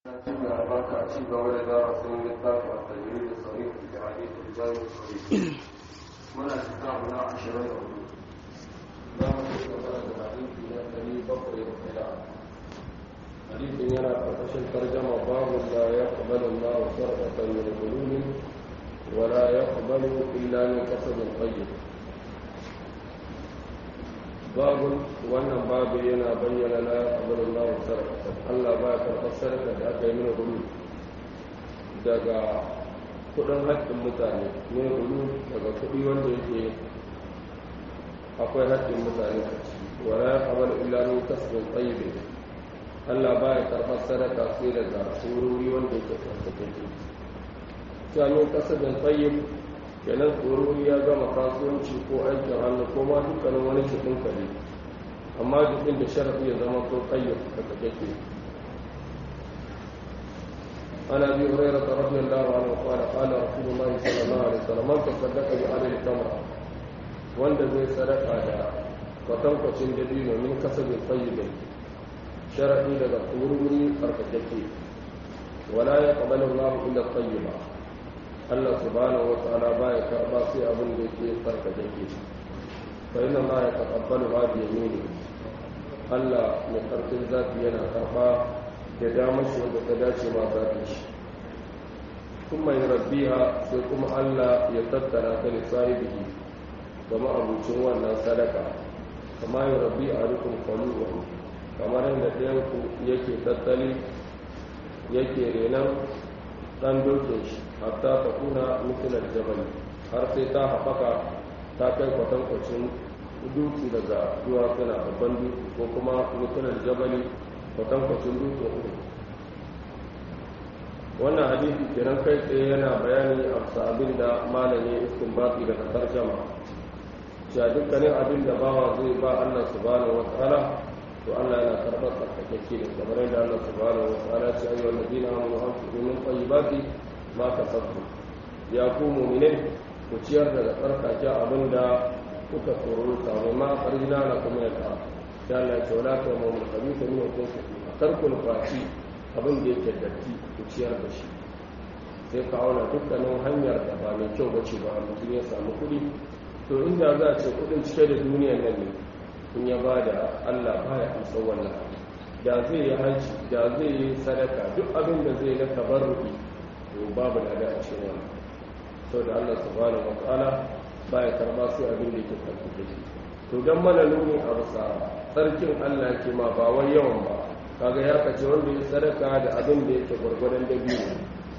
albarka a ci gaba da darasin littafin a tajiri da tsari da hadisi da jami'in tsari muna cikin abu na ashirin da hudu za mu ci gaba da hadisi na ɗari bakwai da ɗaya hadisin yana ƙarƙashin tarjama babu la ya ƙabalu na sarƙatan min gulumin wala ya ƙabalu illa min kasabin tayyib babu wannan babu yana bayyana na ƙabalin lawon sarƙa allah ba ya karɓar sarƙa da aka yi mini gulu daga kudin haƙƙin mutane mini gulu daga kuɗi wanda yake akwai haƙƙin mutane a ciki wala ya ƙabar illamin kasbin tsayibe allah ba ya karɓar sarƙa sai daga tsorori wanda yake tsarkakeke jami'in kasabin tsayib kenan tsoro ya gama kasuwanci ko aikin hannu ko ma dukkanin wani jikin kare amma jikin da sharafi ya zama to tsayyar daga kake ana bi hurairah radiyallahu anhu qala qala rasulullah sallallahu alaihi wasallam man tasaddaqa bi adli tamra wanda zai sadaka da kwatankwacin dabino min kasabin tayyibin sharafi daga tsururi tsarkakeke wala ya qabalu Allah illa tayyiba Allah subhanahu wa ta'ala baya karba sai abin da yake farkaje ke fa inna ma ya taqabbalu ma bi yamini Allah mai karfin zafi yana karba da damar shi wanda ta dace ma zafi shi kuma ya rabbiha sai kuma Allah ya tattara ta da sahibihi ga ma'abucin wannan sadaka kama ya rabbi a rukun kwaluwa kamar yadda ɗayan ku yake tattali yake renan ɗan dokin shi hatta ta kuna mutilar jabal har sai ta haɓaka ta kai kwatankwacin dutse daga duwatsuna babban dutse ko kuma mutilar jabali kwatankwacin dutse uku wannan hadisi kenan kai tsaye yana bayani a abin da malami iskin baki daga tarjama cewa dukkanin abin da bawa zai ba allah subhanahu wa ta'ala to allah yana karɓar tsarkakakke ne kamar yadda allah subhanahu wa ta'ala ce ayyuhal ladina amanu anfiqu min tayyibati ma kasabtu ya ku mu'minai ku ciyar daga tsarkake abin da kuka tsoro samu ma farjina na kuma ya ta ya Allah ce wala ta mu khabitha min kun tarkul fashi abin da yake datti ku ciyar da shi sai ka auna dukkanin hanyar da ba mai kyau bace ba mutum ya samu kuɗi to inda za a ce kuɗin cike da duniyar nan ne in ya ba da Allah baya amsa wannan da zai yi haji da zai yi sadaka duk abin da zai na tabarruki to babu lada a cikin wannan sau da Allah subhanahu wa ta'ala baya karba sai abin da yake karfi da shi to dan mana nuni a bisa sarkin Allah yake ma ba wai yawan ba kaga ya kace wanda ya sadaka da abin da yake gwargwadon da biyu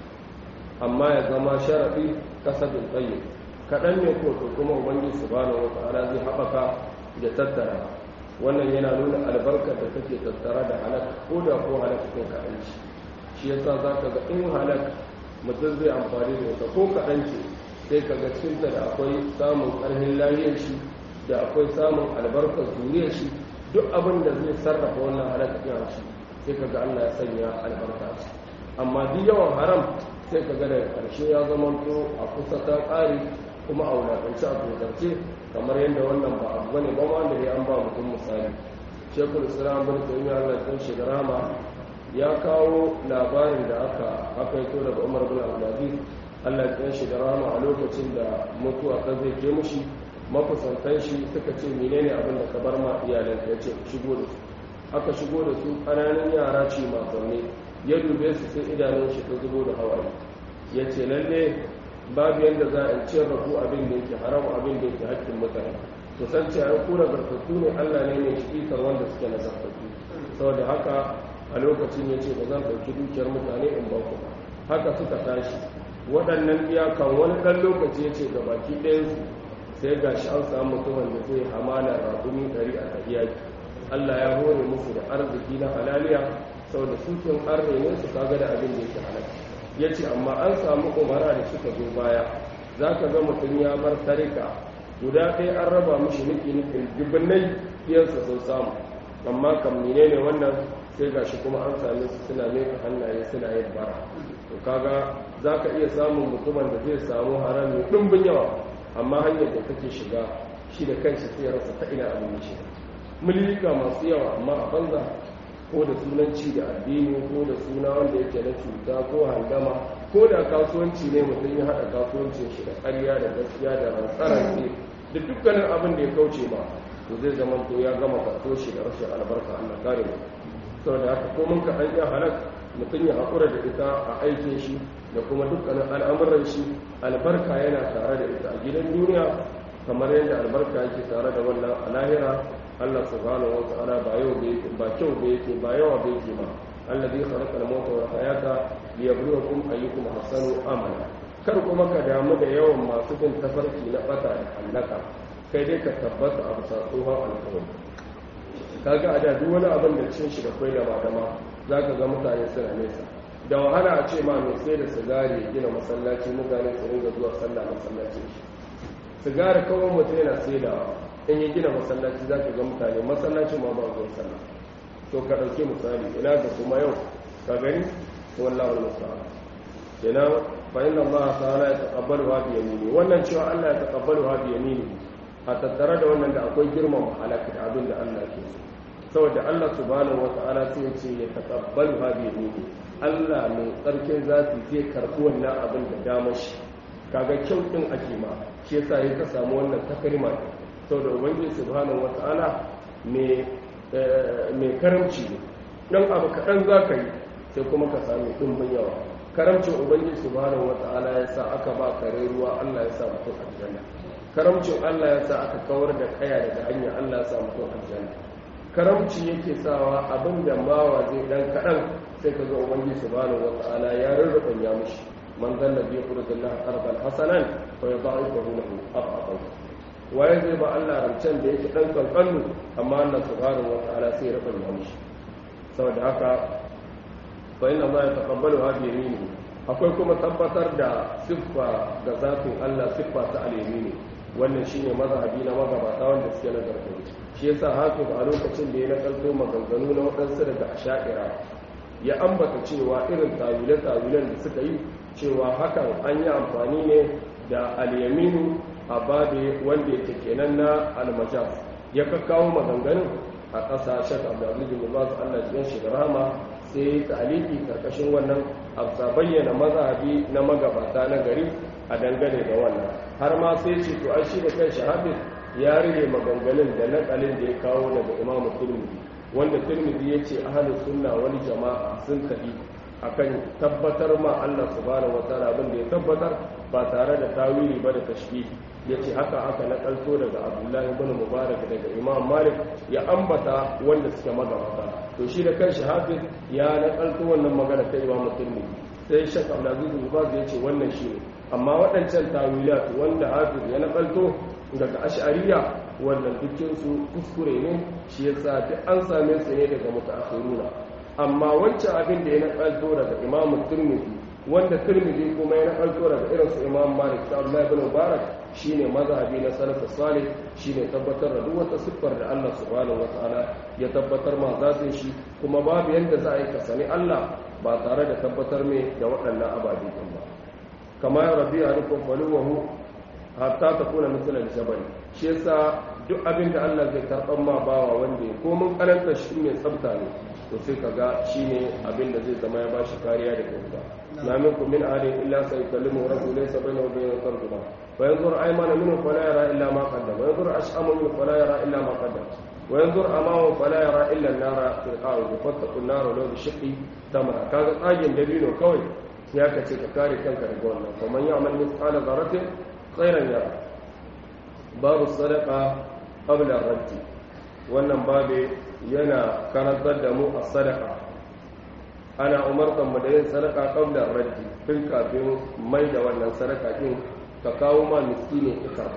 amma ya zama sharadi kasabin tsaye kaɗan ne ko to kuma ubangiji subhanahu wa ta'ala zai haɓaka da tattara wannan yana nuna albarkar da take tattara da halaka ko da ko halaka kan kaɗan shi shi yasa za ka ga in halaka mutum zai amfani da ita ko kaɗan ce sai ka ga cinta da akwai samun ƙarfin lahiyar shi da akwai samun albarkar zuriyar shi duk abin da zai sarrafa wannan halaka ɗin shi sai ka ga Allah ya sanya albarka shi amma duk yawan haram sai ka ga daga ƙarshe ya zama to a kusa ta ƙari kuma a wulaƙance a tsotarce kamar yadda wannan ba abu bane ba ma da ya an ba mutum misali shekul islam bin taymiyyah Allah ya shi rama ya kawo labarin da aka aka yi daga umar bin abdulaziz allah ya shi da rama a lokacin da mutuwa ta zai ke mushi makusantan shi suka ce menene abin da ka bar ma iyalan ya ce shigo da su aka shigo da su ƙananan yara ce makonni ya dube su sai idanun shi ta zubo da hawaye ya ce lalle babu yadda za a ciyar da ku abin da yake haram abin da yake haƙƙin mutane to san ce an kura gartattu ne allah ne mai cikikar wanda suke na zartattu saboda haka a lokacin ya ce ba zan ɗauki dukiyar mutane in ba ku haka suka tashi waɗannan iyakan wani ɗan lokaci ya ce ga baki ɗayansu sai ga shi an samu mutumin da zai hamala raƙumi ɗari a tahiyaki allah ya hore musu da arziki na halaliya saboda sukin arne ne su kaga da abin da yake halal ya ce amma an samu umara da suka zo baya za ka ga mutum ya bar tarika guda ɗaya an raba mushi niki nikin dubbinai iyansa sun samu amma kam menene wannan sai ga shi kuma an same su suna meka hannaye suna yin bara to kaga za ka iya samun mutumin da zai samu haram mai ɗumbin yawa amma hanyar da take shiga shi da kanshi sai rasa ta ina abin shi milika masu yawa amma a banza ko da sunanci da addini ko da suna wanda yake na cuta ko handama ko da kasuwanci ne mutum ya haɗa kasuwancin shi da ƙarya da gaskiya da rantsarance da dukkanin abin da ya kauce ma to zai zama to ya gama kaso shi da rashin albarka Allah kare mu saboda haka ko mun ka an iya halak mutum ya haƙura da ita a aikin shi da kuma dukkanin al'amuran shi albarka yana tare da ita a gidan duniya kamar yadda albarka yake tare da wannan a lahira Allah subhanahu wa ta'ala ba yau da yake ba kyau da yake ba yawa da yake ba alladhi khalaqa al-mauta wal hayata liyabluwakum ayyukum ahsanu amala kar kuma ka damu da yawan masu bin tafarki na bata da halaka kai dai ka tabbata a bisa tsohon alkawari kaga a da duk wani abin da cin shi da kwai da madama za ka ga mutane suna nesa da wahala a ce ma mai sai da sigari ya gina masallaci mutane su ringa zuwa sallah masallaci shi sigari kawai mutum yana sai da in ya gina masallaci za ka ga mutane masallacin ma ba zuwa sallah to ka ɗauki misali ina ga kuma yau ka gani wallahu musta'an kenan fa inna Allah ta'ala ya taqabbalu ha bi yamini wannan cewa Allah ya taqabbalu ha bi yamini a tattare da wannan da akwai girmama halaka da abin da Allah ke so saboda Allah subhanahu wata'ala sai ya ce ya taqabbalu ha bi yamini Allah mai tsarkin zafi zai karɓi wannan abin da dama shi kaga kyau din ake ma shi yasa ya ka samu wannan takalma saboda ubangiji subhanahu wata'ala mai mai karamci ne dan abu kaɗan za ka yi sai kuma ka sami ɗumbin yawa karamcin ubangiji subhanahu wata'ala ya sa aka ba kare ruwa Allah ya sa mutum aljanna karamcin Allah ya sa aka kawar da kaya daga hanya Allah ya sa mutum aljanna karamci yake sawa abin da mawa zai dan kaɗan sai ka ga ubangiji subhanahu wata'ala ya rarraban ya mushi man zalla bi qurbillahi arban hasanan fa yudha'ifahu lahu arqan waye zai ba Allah rancen da yake dan kankannu amma Allah subhanahu wata'ala sai ya raban ya mushi saboda haka fa inna ma yataqabbalu hadhihi yamini akwai kuma tabbatar da siffa ga zafin Allah siffa ta al-yamini wannan shine mazhabi na magabata wanda suke na gargaɗi shi yasa hafiz a lokacin da ya nakalto maganganu na waɗansu daga asha'ira ya ambata cewa irin tawile-tawilen da suka yi cewa hakan an yi amfani ne da al-yaminu a babe wanda yake kenan na al-majaz ya kakkawo maganganun a ƙasashen abdulaziz bin baz Allah cikin shi da rahama sai taliki karkashin wannan absa bayyana mazhabi na magabata na gari a dangane da wannan har ma sai ce to ai shi da kai shahadin ya rige maganganun da nakalin da ya kawo daga imamu turmidi wanda turmidi ya ce ahalin sunna wani jama'a sun tafi akan tabbatar ma Allah subhanahu wataala abin da ya tabbatar ba tare da tawili ba da tashbih ya ce haka aka nakalto daga abdullahi ibn mubarak daga imam malik ya ambata wanda suke magabata to shi da kanshi hafiz ya nakalto wannan magana ta imam turmidi sai shek abdulaziz bin baz ya ce wannan shi ne amma waɗancan tawilat wanda hafiz ya nakalto daga ash'ariya wannan dukkinsu kuskure ne shi yasa duk an same su ne daga mutaakhiruna amma wancan abin da ya nakalto daga imam turmidi wanda turmidi kuma ya nakalto daga irin su imam malik da abdullahi ibn mubarak shine mazhabi na salafus salih shine tabbatar da duk wata siffar da Allah subhanahu wataala ya tabbatar ma zatin shi kuma babu yanda za a yi kasani Allah ba tare da tabbatar mai da waɗannan ababe din ba kama ya rabbi a rukun faluwahu hatta ta kuna misalar jabal shi yasa duk abin da Allah zai karɓar ma bawa wanda ya komin karanta shi mai tsafta ne to sai ka ga shi ne abin da zai zama ya ba shi kariya da kyauta na min ku min ahadin illa sai kallimu rasulai sabai na wajen yin sarjuma wa yanzu aymana minhu fala yara illa ma qaddama wa yanzu ash'ama minhu fala yara illa ma qaddama wa yanzu amahu fala yara illa an-nara fil qa'id fattaqu an-nara law bi shiqqi tamra kaga tsagin dabino kawai sai aka ce ka kare kanka daga wannan kuma ya'mal mithqala dharratin khairan yara babu sadaqa qabla ar-radd wannan babe yana karantar da mu a sadaka ana umartar mu da yin sadaka qabla ar-radd tun kafin mai da wannan sadaka din ka kawo ma miskini ikar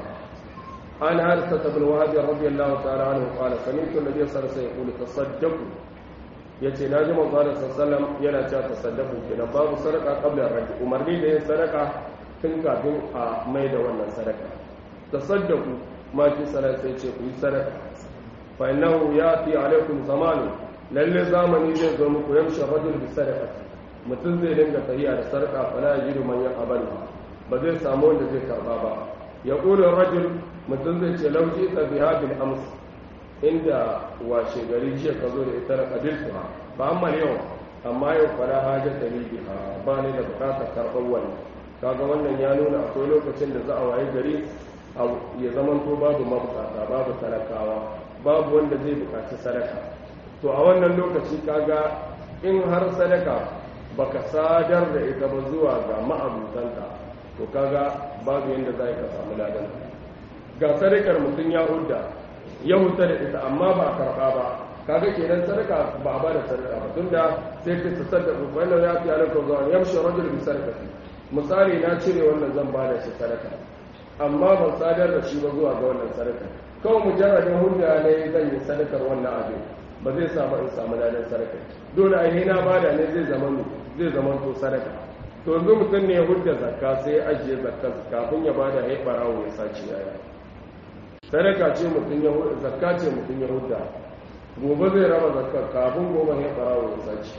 an harsa ibn wahab radiyallahu ta'ala anhu qala sami'tu an-nabiy sallallahu alaihi wasallam yaqulu tasaddaqu yace naji manzo sallallahu alaihi wasallam yana cewa tasaddaqu kenan babu sadaka qabla ar-radd umarni da yin sadaka tun kafin a mai da wannan sadaka tasaddaku ma fi salat sai ce ku yi sadaka fa innahu yati alaikum zamanu lalle zamani zai zo muku yamshi rajul bi sadaqati mutum zai dinga tahiya da sadaka fa la yajidu man yaqbal ba zai samu wanda zai karba ba ya qulu rajul mutum zai ce lauji ta biha bil ams inda washe gari jiya ka zo da ita da kabiltu ha ba amma yau amma yau fara hajar da ni biha ba ni da bukatar karɓar wannan kaga wannan ya nuna akwai lokacin da za a waye gari ya zamanto babu mabukata babu talakawa babu wanda zai bukaci sadaka to a wannan lokaci kaga in har sadaka baka sadar da ita ba zuwa ga ma'abutanta to kaga babu yadda za ka samu ladan ga sadakar mutum ya hudda ya hudda da ita amma ba a karɓa ba kaga kenan sadaka ba a ba da sadaka ba tunda sai ka tsadda wannan ya fi alaka zuwa yamshi rajul bi sadaqati misali na cire wannan zan ba da shi sadaka amma ban sadar da shi ba zuwa ga wannan sadaka kawai mujarradin hudda ne zan yi sadakar wannan abin ba zai samu in samu ladan sadaka dole ai na bada ne zai zama zai zama to sadaka to yanzu mutum ne ya hudda zakka sai ya ajiye zakka kafin ya bada ya barawo ya sace yaya sadaka ce mutum ya hudda zakka ce mutum ya hudda gobe zai raba zakka kafin gobe ya barawo ya sace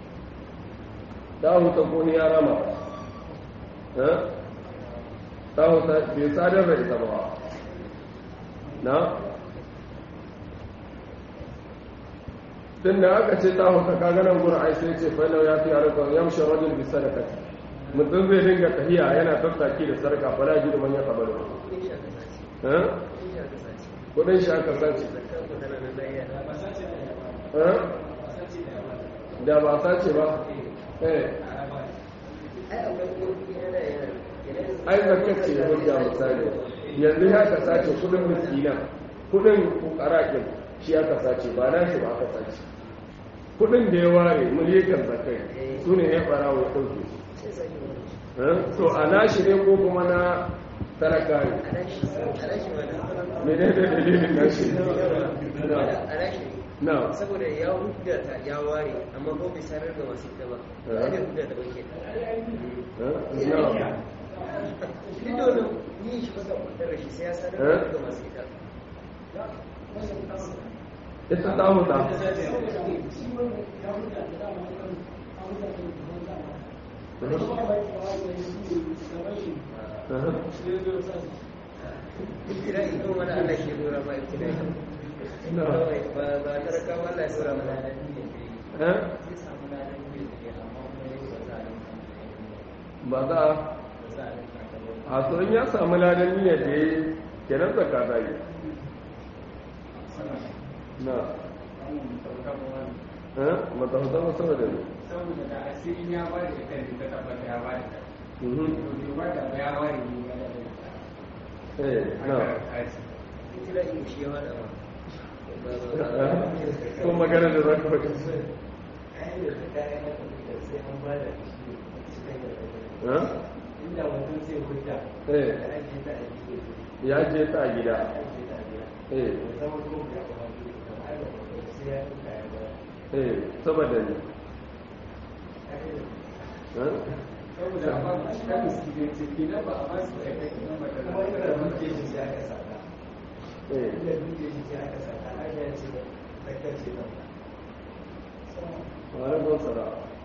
ta huta ko ni ya rama ta huta bai sadar da ita ba na tun da aka ce ta huta kaganan gura ai sai ce fainau ya fi harkar yamshe rajin bi sadakati mutum zai dinga tahiya yana tattaki da sarka fara ji da manyan kabaru kudin shi aka sace da ba sace ba ai zakacce ya hujja misali yanzu ya ka sace kudin miskinan kudin kukarakin shi aka sace ba na shi ba aka sace kudin da ya ware miliyan zakai su ne ya fara wa ɗauke to a nashi ne ko kuma na talaka ne mene da dalilin nashi na saboda ya hudata ya ware amma ko bai sanar da masu ita ba ba da hudata ba ke duk da wani yi shi kusa kudin shi sai ya sanar da masu ita ita ta huta Kira ito mana Allah shi dora ma ibtidai. Ba ba taraka Allah ya dora mana. ba za a tsoron ya samu ladan niyyar da ya yi kenan zaka ta yi na matahauta masu da ne saboda da asirin ya bada da kan ta tabbata ya bada to ba da ya bada ne eh na Kira in shi ya wada ma. ko magana da zaka faɗi inda mutum sai hujja eh da ake ta aiki ya je ta gida eh zama kuma ya kuma sai ya tuka ya ba eh saboda ne saboda ba a shi kan su ne ce kina ba a ba su kai kai kuma da kuma ina duke shi sai aka saka eh ina duke shi sai aka saka aka ya ce da kace ba wani ban sara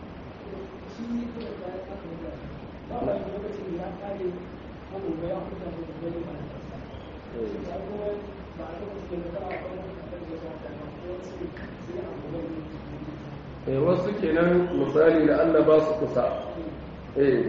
eh wasu kenan misali da Allah ba su kusa eh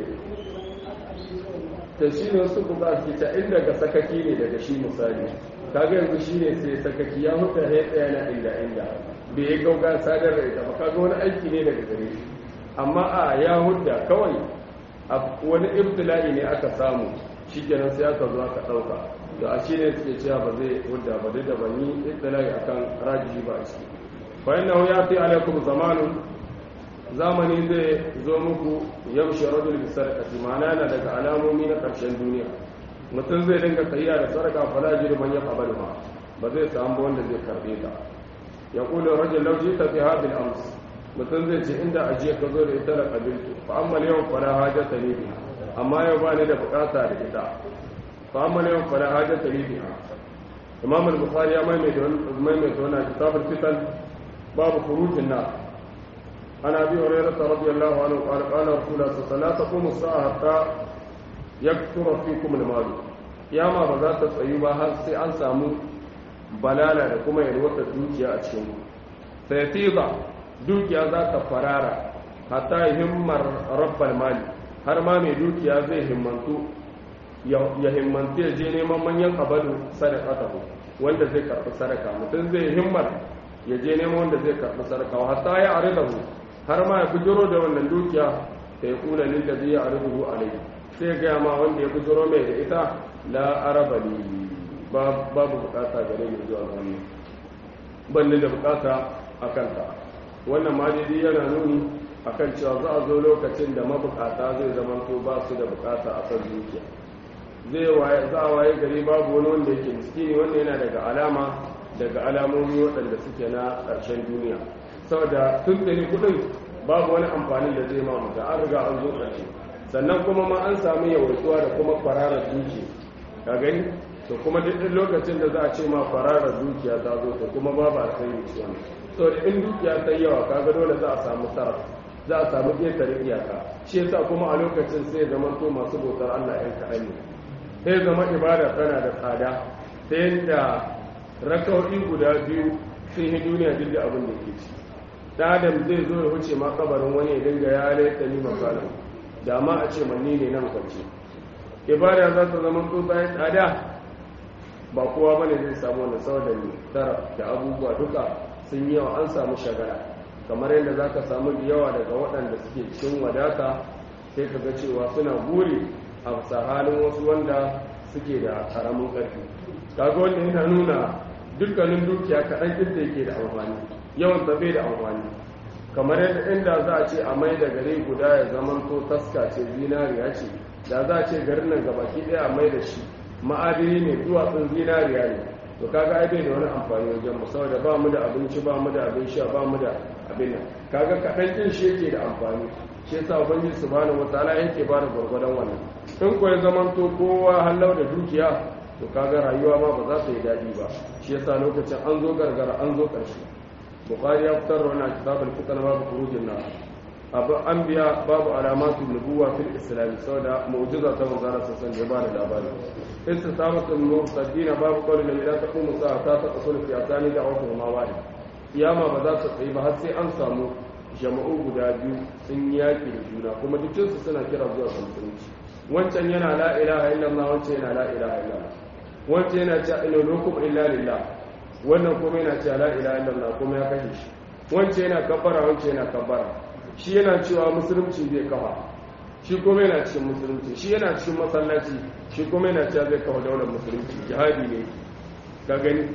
ta shi ne wasu kuka su ta inda ga sakaki ne daga shi misali kaga yanzu shi ne sai sakaki ya huta ya tsaya na inda inda bai yi gauga sadar da ita ba kaga wani aiki ne daga gare shi amma a ya hudda kawai a wani ibtila'i ne aka samu shi kenan sai aka zo aka ɗauka da a shi ne suke cewa ba zai hudda ba duk da ban yi ibtila'i akan rajihi ba a ciki bayan nan ya fi alaikum zamanun zamani zai zo muku yamshi rajul bi sadaqati ma'ana yana daga alamomi na karshen duniya mutum zai dinga tahiya da sadaka fala jiru man yaqbalu ma ba zai samu wanda zai karbe ta yaqulu rajul law jita fi hadhihi al-ams mutum zai ce inda ajiye ka zo da ita da kabiltu fa amma yau fala hajata li biha amma yau ba ni da bukata da ita fa amma yau fala hajata li biha imam al-bukhari ya maimaita wannan kitabul fitan باب خروج النار عن ابي هريره رضي الله عنه قال قال رسول الله صلى الله عليه وسلم لا تقوم الساعه حتى يكثر فيكم المال ياما ba za ta tsayu ba har sai an samu balala da kuma yalwatar dukiya a cikin ku sai tiba dukiya za ta farara hatta himmar rabbal mali har ma mai dukiya zai himmantu ya himmantu ya je neman manyan abadu sadaqatahu wanda zai karɓi sadaka mutum zai himmar ya je neman wanda zai karɓi sadaka wa hatta ya aridahu har ma ya bujiro da wannan dukiya ta yi kula lil ladhi ya aridahu alayhi sai ga ma wanda ya bujiro mai da ita la arabali babu bukata gare ni zuwa wannan ban da bukata akan ta wannan ma dai yana nuni akan cewa za a zo lokacin da mabukata zai zama to ba su da bukata a kan dukiya zai waye za a waye gari babu wani wanda yake miskini wanda yana daga alama daga alamomi waɗanda suke na ƙarshen duniya saboda tun da ni kuɗin babu wani amfani da zai ma mutu an riga an zo ƙarshe sannan kuma ma an samu yawaituwa da kuma kwararar duki ka gani to kuma duk lokacin da za a ce ma kwararar dukiya ta zo to kuma babu alkhairi ciwon saboda in dukiya ta yawa kaga dole za a samu sarrafa za a samu ƙetare iyaka shi yasa kuma a lokacin sai zama to masu bautar Allah ɗan kaɗan ne sai zama ibada tana da tsada ta yadda rakauɗi guda biyu sun yi duniya duk da abin da ke ci ɗan adam zai zo ya wuce ma kabarin wani ya dinga ya laita ni makalin da ma a ce manni ne nan kwance ibada za ta zama to bayan tsada ba kowa bane zai samu wani saboda tara da abubuwa duka sun yi yawa an samu shagara kamar yadda za ka samu da yawa daga waɗanda suke cikin wadata sai ka ga cewa suna buri a halin wasu wanda suke da ƙaramin ƙarfi kaga wanda yana nuna dukkanin dukiya kaɗan inda yake da amfani yawan tabe da amfani kamar yadda inda za a ce a mai da gari guda ya zama to taska ce zinariya ce da za a ce garin nan gabaki ɗaya a mai da shi ma'adini ne duwatsun zinariya ne to kaga ai bai da wani amfani wajen mu saboda ba mu da abinci ba mu da abin sha ba mu da abin nan kaga kaɗan ɗin shi yake da amfani shi yasa ubangiji subhanahu wataala yake ba da gwargwadon wannan in ko ya zamanto kowa hallau da dukiya to kaga rayuwa ma ba za ta yi daɗi ba shi yasa lokacin an zo gargara an zo ƙarshe bukhari ya fitar da wannan kitabul fitan babu khurujin nar abu anbiya babu alamatu nubuwa fil islam saboda mu'jiza ta manzara sassan da ba da labari istisabatul murtadin babu qawli la ilaha taqumu sa'ata ta tasul fi atani da'watu ma wahid kiyama ba za ta tsayi ba har sai an samu jama'u guda biyu sun yaki da juna kuma dukkansu suna kira zuwa musulunci wancan yana la ilaha illallah wancan yana la ilaha illallah wancan yana cewa ina lokum illa lillah wannan kuma yana cewa la ilaha illallah kuma ya kashe shi wancan yana kabbara wancan yana kabbara shi yana cewa musulunci zai kafa shi kuma yana cikin musulunci shi yana cikin masallaci shi kuma yana cewa zai kafa daular musulunci jihadi ne ka gani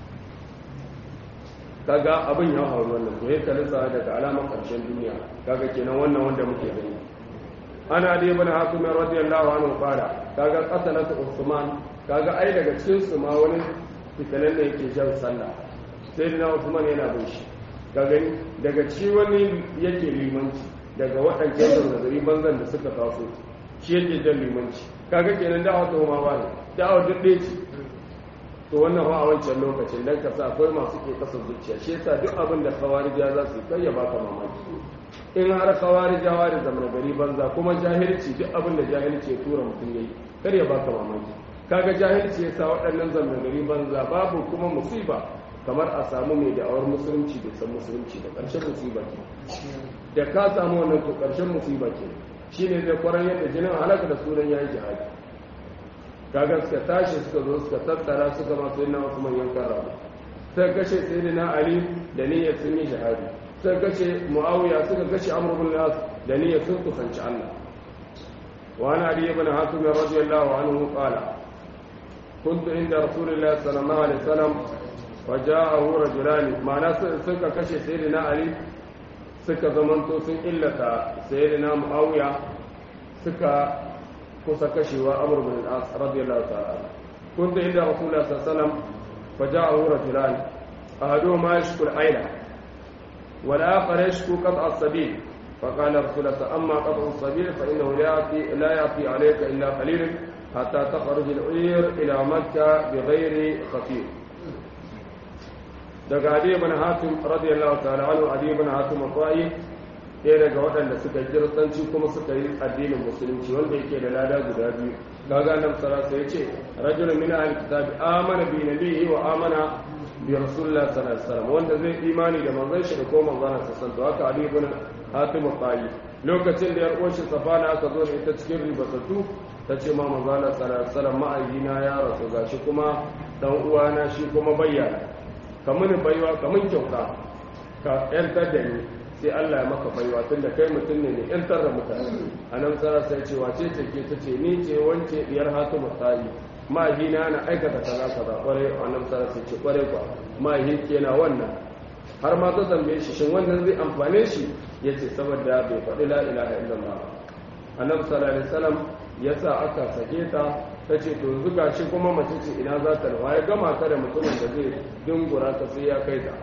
kaga abin ya faru wannan to yake kalisa daga alamar karshen duniya kaga kenan wannan wanda muke gani ana da ibn hakim radiyallahu anhu fara kaga qatalatu usman kaga ai daga cikin su ma wani fitanan da yake jan sallah sai na usman yana bin shi ka gani daga ci wani yake limanci daga waɗancan zazzari banzan da suka taso shi yake jan limanci kaga kenan da'awa ta ma ba ne da'awa duk ɗaya ce to wannan ba a wancan lokacin dan ka sa akwai masu ke kasar zuciya shi yasa duk abin da kawarija za su kai ya baka mamaki in har kawarijawa da zaman gari banza kuma jahilci duk abin da jahilci ya tura mutum yayi kar ya baka mamaki kaga jahilci yasa waɗannan zaman gari banza babu kuma musiba kamar a samu mai da'awar musulunci da san musulunci da ƙarshen musiba ke da ka samu wannan to ƙarshen musiba ke shine zai kwaran yadda jinin halaka da sunan yayi jihadi kaga suka tashi suka zo suka tattara suka masu yana wasu manyan karrabu sai kashe sayyidina ali da niyyar sun yi shahadi sai kashe muawiya suka kashe amr bin nas da niyyar sun kusanci Allah wa ana ali ibn hatim radiyallahu anhu qala كنت عند رسول الله صلى الله عليه وسلم وجاءه رجلان معناه suka kashe sayyidina ali suka zamanto sun illata sayyidina muawiya suka kusa kashewa amur bin al-as radiyallahu ta'ala kunta inda rasulullah sallallahu alaihi wasallam faja'ahu rajulan ahaduhuma yashku al-ayla wal akhar yashku qat' as-sabil فقال رسول الله أما قطع السبيل فإنه لا يأتي, لا يأتي عليك إلا قليل حتى تخرج العير إلى مكة بغير خطير daga adi ibn hatim radiyallahu ta'ala anhu adi ibn hatim al-qa'i ɗaya daga waɗanda suka kiristanci kuma suka yi addinin musulunci wanda yake da lada guda biyu kaga nan sarasa ya ce rajulun min ahli kitabi amana bi nabiyhi wa amana bi rasulullah sallallahu alaihi wasallam wanda zai imani da manzon shi da ko manzon sa san to haka ali ibn hatim al lokacin da yar uwar shi safana aka zo da ita cikin ribatatu ta ce ma manzon Allah sallallahu alaihi wasallam ma'ayyina ya rasu gashi kuma dan uwana shi kuma bayyana kamun baiwa kamun kyauta ka yantar da ni sai Allah ya maka baiwa tun da kai mutum ne ne yantar da mutane a nan tsara sai ce wace ce ke ta ce ni ce wance diyar hatu misali mahina na aikata kaza kaza kwarai a nan tsara sai ce kwarai kwa mahi na wannan har ma ta tambaye shi shin wannan zai amfane shi ya ce saboda bai faɗi la ilaha illallah annabi sallallahu alaihi wasallam ya sa aka sake ta ta ce to yanzu gashi kuma mace ce ina za ta rawa ya gama ta da mutumin da zai dingura ta sai ya kai ta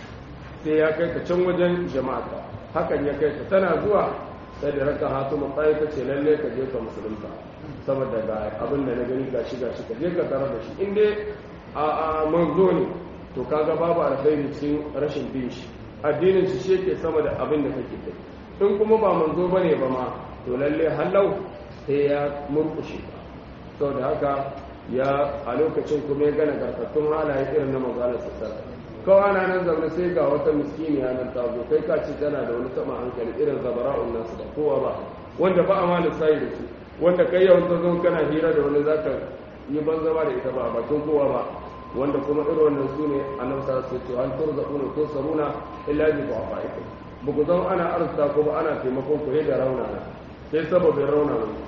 sai ya kai ta can wajen jama'a hakan ya kai ta tana zuwa sai da raka hatu matsayi ta ce lalle ka je ka musulunta saboda ga abin da na gani gashi gashi ka je ka tare da shi in dai a a manzo ne to kaga babu alkhairi cikin rashin bin shi addinin shi shi yake sama da abin da kake kai in kuma ba manzo bane ba ma to lalle hallau sai ya murkushe ka saboda haka ya a lokacin kuma ya gana garkattun halaye irin na magalar sassar kawai ana nan zaune sai ga wata miskiniya nan ta zo kai ka ce tana da wani sama hankali irin zabara'un nasu da kowa ba wanda ba a ma lissayi da su wanda kai yawan ta zo kana hira da wani zaka yi banzama da ita ba a bakin kowa ba wanda kuma irin wannan su ne a nan sa su ce an turza kuna ko saruna illa bi ba fa'ikum ba ku zama ana arzuta ko ba ana taimakon ku da rauna sai sababin rauna ne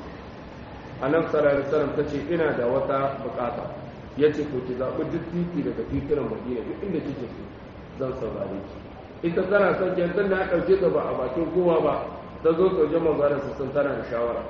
annabi sallallahu alaihi wasallam tace ina da wata bukata yace ko ki zabi duk titi daga titunan Madina duk inda kike so zan saurare ki ita tana son ki tunda ya dauke ta ba a bakin kowa ba ta zo soje manzaran su sun tana da shawara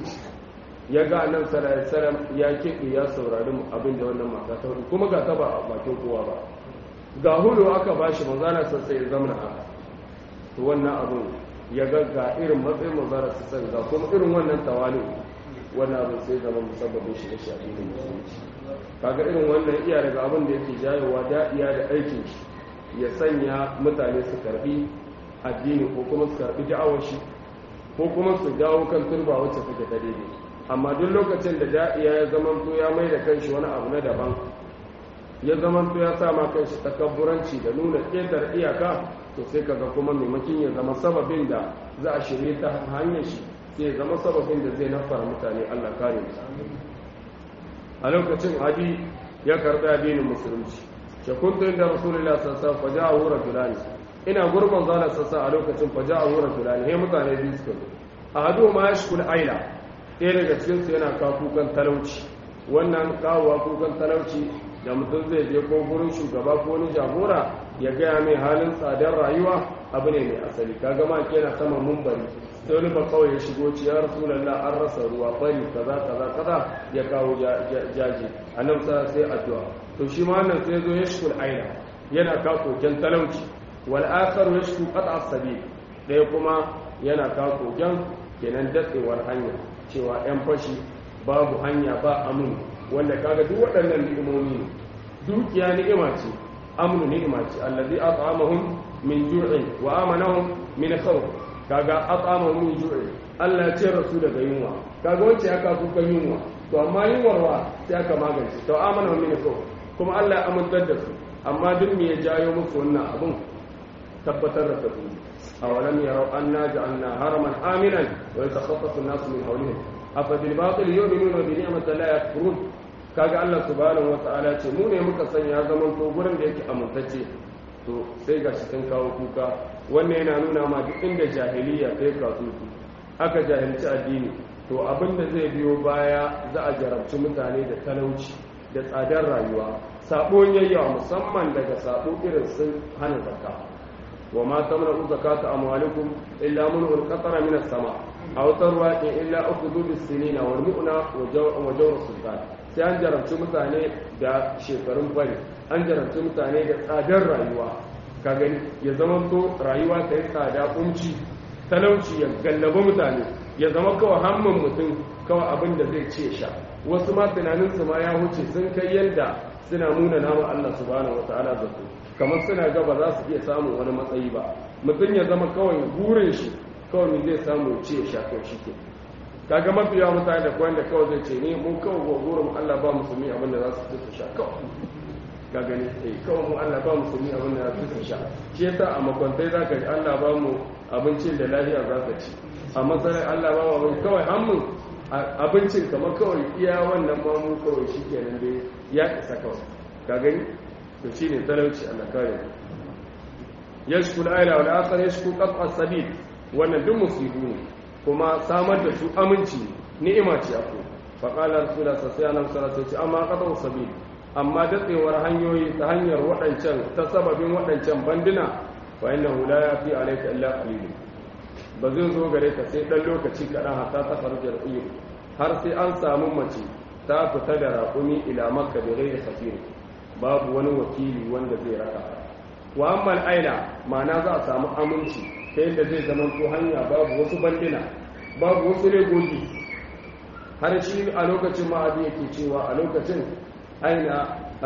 ya ga annabi sallallahu alaihi wasallam ya kiɗi ya saurari abin da wannan mata ta hudu kuma ga ta ba a bakin kowa ba ga hudu aka bashi manzana sai sai ya zamana haka to wannan abun ya ga ga irin matsayin manzara su san ga kuma irin wannan tawali wannan abin sai zama musabbabin shi da shafi da musulunci kaga irin wannan iya daga abin da yake jayowa da'iya da aikin shi ya sanya mutane su karbi addini ko kuma su karbi da'awar shi ko kuma su dawo kan turba wacce take ta daidai amma duk lokacin da da'iya ya zama to ya mai da kanshi wani abu na daban ya zama to ya sa ma kanshi takabburanci da nuna ƙetar iyaka to sai kaga kuma maimakin ya zama sababin da za a shirye ta hanyar shi sai zama sababin da zai nafara mutane Allah kare mu a lokacin hadi ya karbi addinin musulunci ke kuntu inda rasulullah sallallahu alaihi wasallam faja'a rajulani ina gurban zala sassa a lokacin faja'a rajulani he mutane biyu suka zo ahadu ma yashkul aila ɗaya daga cikin su yana kawo kukan talauci wannan kawowa kukan talauci da mutum zai je ko gurin shugaba ko wani jagora ya gaya mai halin tsadar rayuwa abu ne mai asali kaga ma yana sama mumbari sai wani ba kawai ya shigo ci ya rasulallah an rasa ruwa bari kaza kaza kaza ya kawo jaji a nan sa sai addu'a to shi ma wannan sai zo ya shukul aina yana ka koken talauci wal akhar yashku qat'a sabil ɗaya kuma yana ka koken kenan datsewar hanya cewa yan fashi babu hanya ba amin wanda kaga duk waɗannan ni'imomi ne dukiya ni'ima ce amnu ni'ima ce allazi at'amahum min ju'in wa amanahum min khawf kaga at'amahum min ju'in Allah ya ce rasu daga yunwa kaga wacce aka kuka yunwa to amma yunwarwa sai aka magance to amanahum min khawf kuma Allah ya amintar da su amma duk me ya jayo musu wannan abun tabbatar da tafi awalam yarau anna ja'alna haraman aminan wa yatakhattafu an-nasu min hawlihim afa bil batil yu'minuna bi ni'mati la yakfurun kaga Allah subhanahu wata'ala ce mu ne muka sanya zaman to gurin da yake amintacce to sai ga shi sun kawo kuka wannan yana nuna ma duk inda jahiliya ta yi kasusu aka jahilci addini to abin da zai biyo baya za a jarabci mutane da talauci da tsadar rayuwa sabo yayyawa musamman daga sabo irin sun hana zakka wa ma tamna'u zakata amwalikum illa mun qatara min as-sama aw tarwa illa ukhudhu bis-sinina wal mu'na wa jawr sultan sai an jarabci mutane da shekarun fari an jarabci mutane da tsadar rayuwa ka gani ya zama to rayuwa ta yi tsada kunci talauci ya gallaba mutane ya zama kawai hamman mutum kawai abin da zai ce sha wasu ma tunaninsu ma ya wuce sun kai yadda suna nuna nama Allah subhanahu wa ta'ala da su kamar suna ga ba za su iya samun wani matsayi ba mutum ya zama kawai burin shi kawai zai samu ce ya sha kawai shi ke kaga mafi yawa mutane da kawai da kawai zai ce ni mun kawai gogoron Allah ba musulmi abinda za su su sha kawai ga gani eh kawai mu Allah ba musulmi abinda za su sha shi yasa a makwantai za ka ji Allah ba mu abincin da lafiya za ka ci a matsalar Allah ba mu kawai hannun abincin kamar kawai iya wannan ba mu kawai shi kenan dai ya isa kawai ga gani to shi ne talauci Allah kare yashkul aila wal akhar yashku qat'a sabil wannan duk musibu ne kuma samar da su aminci ni'ima ce aku fa qala rasulullah sallallahu alaihi wasallam amma qat'u sabil amma datsewar hanyoyi ta hanyar waɗancan ta sababin waɗancan banduna fa innahu la yafi alayka illa qalil ba zai zo gare ka sai dan lokaci kaɗan hatta ta farjar iyo har sai an samu mace ta fita da raƙumi ila makka da ghairi safir babu wani wakili wanda zai raka wa amma aila ma'ana za a samu aminci ta yadda zai zama to hanya babu wasu bandina babu wasu legogi har shi a lokacin ma'adi yake cewa a lokacin aina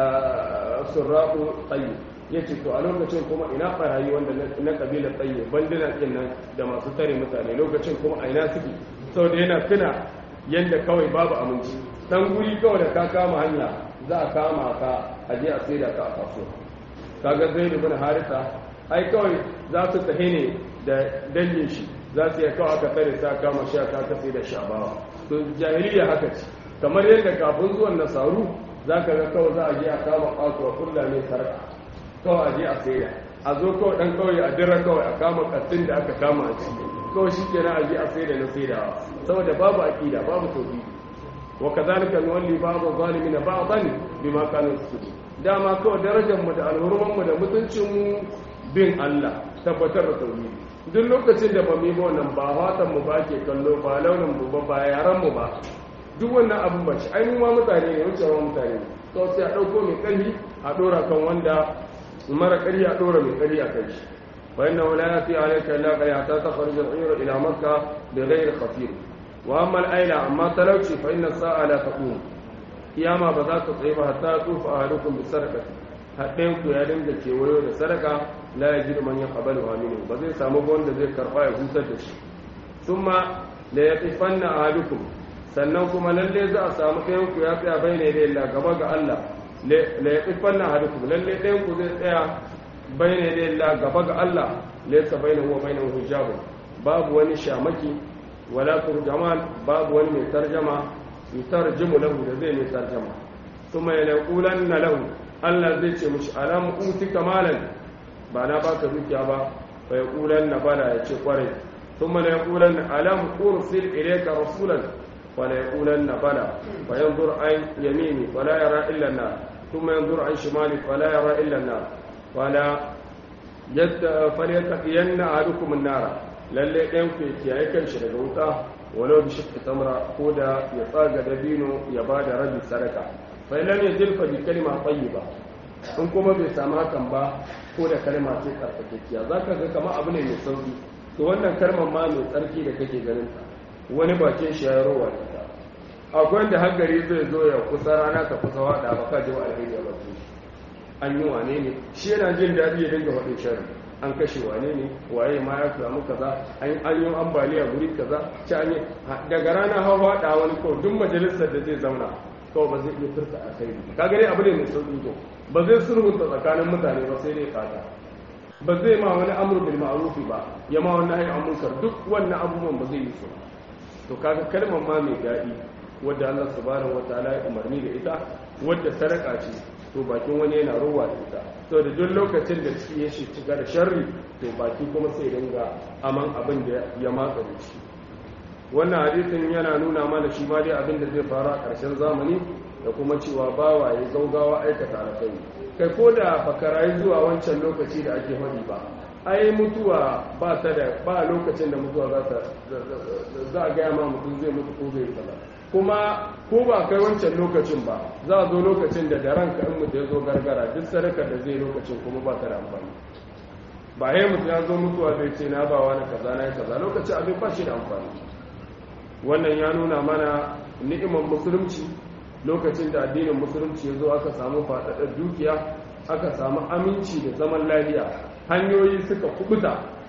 surraƙu tsayi ya ce to a lokacin kuma ina ɓarayi wanda na ƙabilar tsayi bandina ɗin nan da masu tare mutane lokacin kuma a ina suke sau da yana tuna yadda kawai babu aminci ɗan guri kawai da ka kama hanya za a kama ka a je a sai da ka a kasuwa kaga zai da bin harisa ai kawai za su tahi ne da dangin shi za su yi kawai aka tsare sa kama shi a kaka sai da shabawa to jahiliya haka ce kamar yadda kafin zuwan nasaru za ka ga kawai za a je a kama kasuwa kulla ne sarka kawai a je a sai da a zo kawai dan kawai a dira kawai a kama kattin da aka kama a ciki kawai shi kenan a je a sai da na sai da saboda babu aqida babu tauhidi wa kadhalika nuwalli ba'd adh-dhalimin ba'dan bima kanu yasudun dama kawai darajarmu da alhurmanmu da mutuncinmu bin Allah tabbatar da tauhidi duk lokacin da ba mu yi ba wannan ba fatan mu ba ke kallo ba launin mu ba ba yaran mu ba duk wannan abin ba shi ai ma mutane ne wuce wa mutane ne to sai a dauko mai karfi a dora kan wanda mara kari a dora mai kari a kai shi fa inna la yafi alayka illa qaya ta takhruj al-ayr ila makkah bi ghayr khafir wa amma al-ayla amma talawci fa inna as-sa'a la taqum kiyama ba za ta tsaye ba hatta tufa a harukun bi sadaka haɗin ku ya dinga kewayo da sadaka la ya jiru man ya qabalu aminu ba zai samu wanda zai karɓa ya hutar da shi thumma la yaqifanna ahadukum sannan kuma lalle za a samu ɗayan ku ya tsaya bai ne da Allah gaba ga Allah la yaqifanna ahadukum lalle ɗayan ku zai tsaya bai ne da Allah gaba ga Allah laysa bainahu wa bainahu hijabun babu wani shamaki wala turjaman babu wani mai tarjama yutarjimu lahu da zai mai tarjama kuma ya laqulan na lahu Allah zai ce mushi alam utika malan ba na baka dukiya ba fa yaqulan na bala ya ce kwarai kuma la yaqulan alam ursil ilayka rasulan fa la yaqulan na bala fa yanzur an yamini fa la yara illa an ثم ينظر عن شماله فلا يرى إلا النار ولا فليتقين أحدكم النار lalle ɗayan ku kiyaye kanshi daga wuta walau bi shakki tamra ko da ya tsaga dabino ya ba da rabi sadaka fa lam yajilfa bi kalima tayyiba in kuma bai samu hakan ba ko da kalma ce tsarkakekkiya zaka ga kamar abu ne mai sauki to wannan kalmar ma mai tsarki da kake ganin ta wani bakin shi ya rowa da ta akwai wanda haggari zai zo ya kusa rana ka kusa wada ba ka ji wa alheri ba an yi wane ne shi yana jin daɗi ya dinga faɗin sharri an kashe wane ne waye ma ya samu kaza an yi ambaliya guri kaza ci an yi daga rana hawa da wani ko duk majalisar da zai zauna kawai ba zai iya furta a kai ka gani abu ne mai sauki to ba zai sulhunta tsakanin mutane ba sai dai fata ba zai ma wani amru bil ma'rufi ba ya ma wani hayy munkar duk wannan abubuwan ba zai yi su to kaga kalmar ma mai daɗi wadda Allah subhanahu wataala ya umarni da ita wadda sadaka ce to bakin wani yana rowa da ita to da duk lokacin da ciki ya shi cika da sharri to baki kuma sai dinga aman abin da ya matsa da shi wannan hadisin yana nuna mana shi ma dai abin da zai faru a ƙarshen zamani da kuma cewa bawa ya gaugawa aikata alkhairi kai ko da bakarayi zuwa wancan lokaci da ake faɗi ba ai mutuwa ba ta da ba lokacin da mutuwa za ta za a gaya ma mutum zai mutu ko zai kaza kuma ko ba kai wancan lokacin ba za a zo lokacin da da ranka in mutu ya zo gargara duk sadakar da zai lokacin kuma ba ta da amfani ba ya mutu ya zo mutuwa bai ce na ba wani kaza na kaza lokacin abin ba shi da amfani wannan ya nuna mana ni'imar musulunci lokacin da addinin musulunci ya zo aka samu faɗaɗar dukiya aka samu aminci da zaman lafiya hanyoyi suka kubuta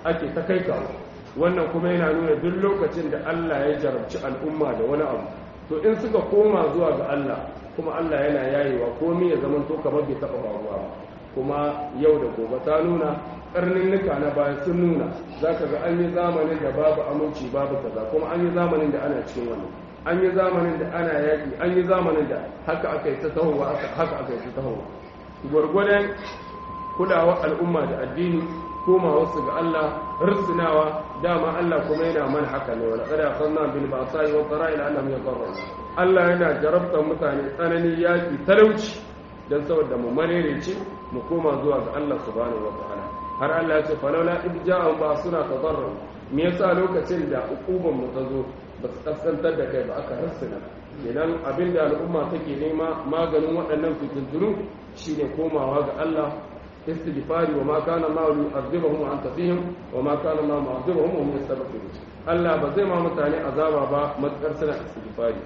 ake ta kai kawo wannan kuma yana nuna duk lokacin da Allah ya jarabci al'umma da wani abu to in suka koma zuwa ga Allah kuma Allah yana yayewa komai ya zama to kamar bai taɓa faruwa ba kuma yau da gobe ta nuna karninnika na baya sun nuna za ka ga an yi zamanin da babu aminci babu kaza kuma an yi zamanin da ana cikin wani an yi zamanin da ana yaƙi an yi zamanin da haka aka yi ta tahowa haka aka yi ta tahowa gwargwadon kulawa al'umma da addini koma wasu ga Allah risinawa dama Allah kuma yana mana haka ne wala kada sanna bil ba'sa'i wa qara'il annahum yadhurrun Allah yana jarabta mutane tsanani yaki talauci dan saboda mu marerece mu koma zuwa ga Allah subhanahu wa ta'ala har Allah ya ce falawla ibja'u ba suna tadarru me yasa lokacin da ukuban mu ta zo ba su kaskantar da kai ba aka rassana kenan abinda al'umma take nema maganin waɗannan fitintunu shine komawa ga Allah istighfari wa ma kana ma yu'adhibuhum wa anta fihim wa ma kana ma mu'adhibuhum wa hum yastaghfirun Allah ba zai ma mutane azaba ba matkar suna istighfari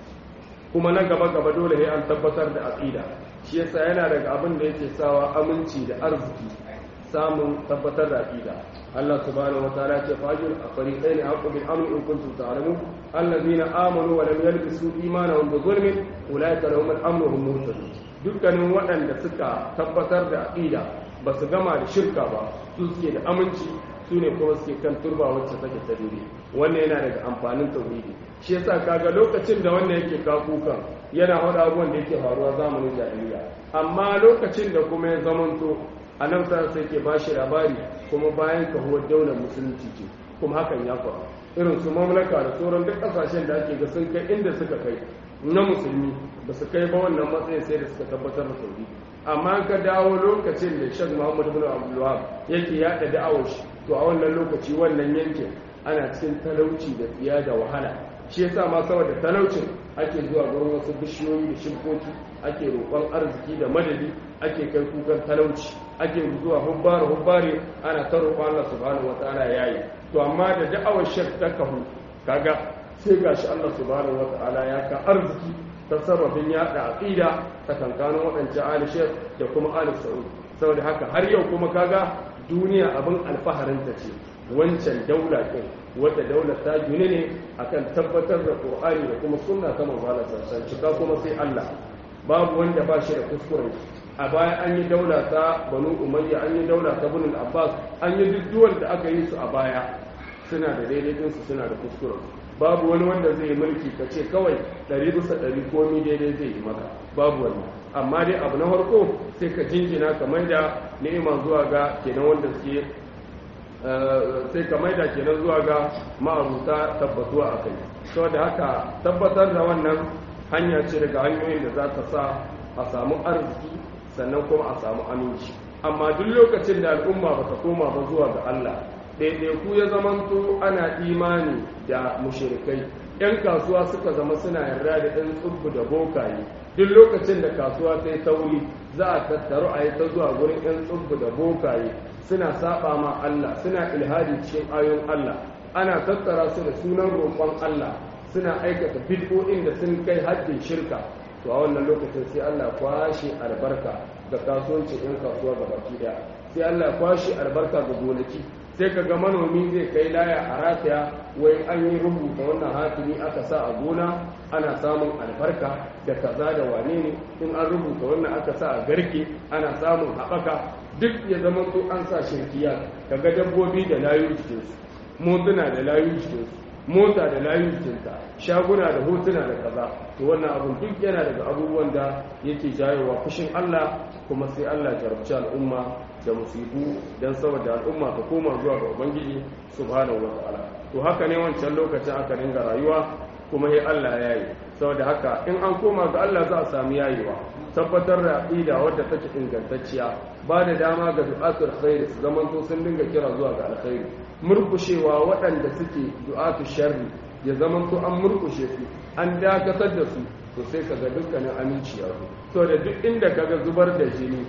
kuma na gaba gaba dole sai an tabbatar da aqida shi yasa yana daga abin da yake sawa aminci da arziki samun tabbatar da aqida Allah subhanahu wa ta'ala ce fajir a fariqaini haqqu bil amri in kuntum ta'lamun alladhina amanu wa lam yalbisu imanahum bi zulmin ulaika lahum al-amru hum muhtadun dukkanin waɗanda suka tabbatar da aqida ba su gama da shirka ba su suke da aminci su ne kuma suke kan turba wacce take ta dare wannan yana daga amfanin tauhidi shi yasa kaga lokacin da wannan yake kakukan yana hada abubuwan da yake faruwa zamanin jahiliya amma lokacin da kuma ya zamanto a nan sai ke ba shi labari kuma bayan kahuwar daular musulunci ce kuma hakan ya faru irin su mamlaka da sauran duk kasashen da ake ga sun kai inda suka kai na musulmi ba su kai ba wannan matsayin sai da suka tabbatar da sauri amma ka dawo lokacin da shek muhammadu bin abdullahab yake yada da'awar shi to a wannan lokaci wannan yankin ana cikin talauci da tsiya da wahala shi yasa ma saboda talaucin ake zuwa gurin wasu bishiyoyi da shirkoki ake roƙon arziki da madadi ake kai kukan talauci ake zuwa hubbare hubbare ana ta roƙon Allah subhanahu wataala yayi to amma da da'awar shek ta kahu kaga sai gashi Allah subhanahu wataala ya ka arziki ta sababin yada aqida ta kankanin waɗancan ali shek da kuma ali sa'ud saboda haka har yau kuma kaga duniya abin alfaharin ta ce wancan daula ɗin wadda daular ta gini ne akan tabbatar da qur'ani da kuma sunna ta manzala sassan cika kuma sai Allah babu wanda ba shi da kuskure a baya an yi daula ta banu umayya an yi daula ta bunul abbas an yi duk duwal da aka yi su a baya suna da daidai su suna da kuskure babu wani wanda zai yi mulki ka ce kawai ɗari bisa ɗari komi daidai zai yi maka babu wani amma dai abu na farko sai ka jinjina kamar da ni'ima zuwa ga kenan wanda suke sai ka maida kenan zuwa ga ma'aruta tabbatuwa a kai saboda haka tabbatar da wannan hanya ce daga hanyoyin da za ta sa a samu arziki sannan kuma a samu aminci amma duk lokacin da al'umma ba ta koma ba zuwa ga Allah ɗaiɗaiku ya zamanto ana imani da mushirikai ‘yan kasuwa suka zama suna yarda da ɗan tsubbu da bokaye duk lokacin da kasuwa ta yi tauri za a tattaru a yi ta zuwa wurin ‘yan tsubbu da bokaye suna saba ma Allah suna ilhadi cikin ayon Allah ana tattara su da sunan roƙon Allah suna aikata bid'o'in da sun kai haddin shirka to a wannan lokacin sai Allah kwashe albarka ga kasuwancin ‘yan kasuwa ga baki daya sai Allah kwashe albarka ga gonaki sai ka ga manomi zai kai laya a rataya wai an yi rubuta wannan hatimi aka sa a gona ana samun albarka da kaza da wane ne in an rubuta wannan aka sa a garke ana samun haɓaka duk ya zama to an sa shirkiya kaga dabbobi da layu jikinsu motuna da layu jikinsu mota da layu jikinta shaguna da hotuna da kaza to wannan abun duk yana daga abubuwan da yake jayowa fushin Allah kuma sai Allah jarabci al'umma da musibu don saboda al'umma ta koma zuwa ga ubangiji subhanahu wa ta'ala to haka ne wancan lokacin aka dinga rayuwa kuma sai Allah ya yi saboda haka in an koma ga Allah za a samu yayewa tabbatar da aqida wadda take ingantacciya ba da dama ga du'atul khair su zamanto sun dinga kira zuwa ga alkhairi murkushewa waɗanda suke du'atul sharri ya zamanto an murkushe su an dakatar da su to sai kaga dukkanin aminci ya zo da duk inda kaga zubar da jini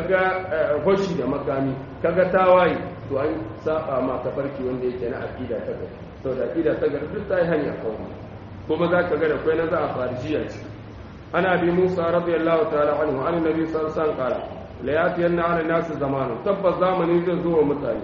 kaga hoshi da makami kaga tawaye to an saba ma tafarki wanda yake na aqida ta gari to da aqida ta gari duk ta yi hanya kawai kuma za ka ga da kwai na za a farjiya ce ana bi musa radiyallahu ta'ala anhu an nabi sallallahu alaihi wasallam qala la yatiyanna ala nasu zamanu tabbas zamani zai zo wa mutane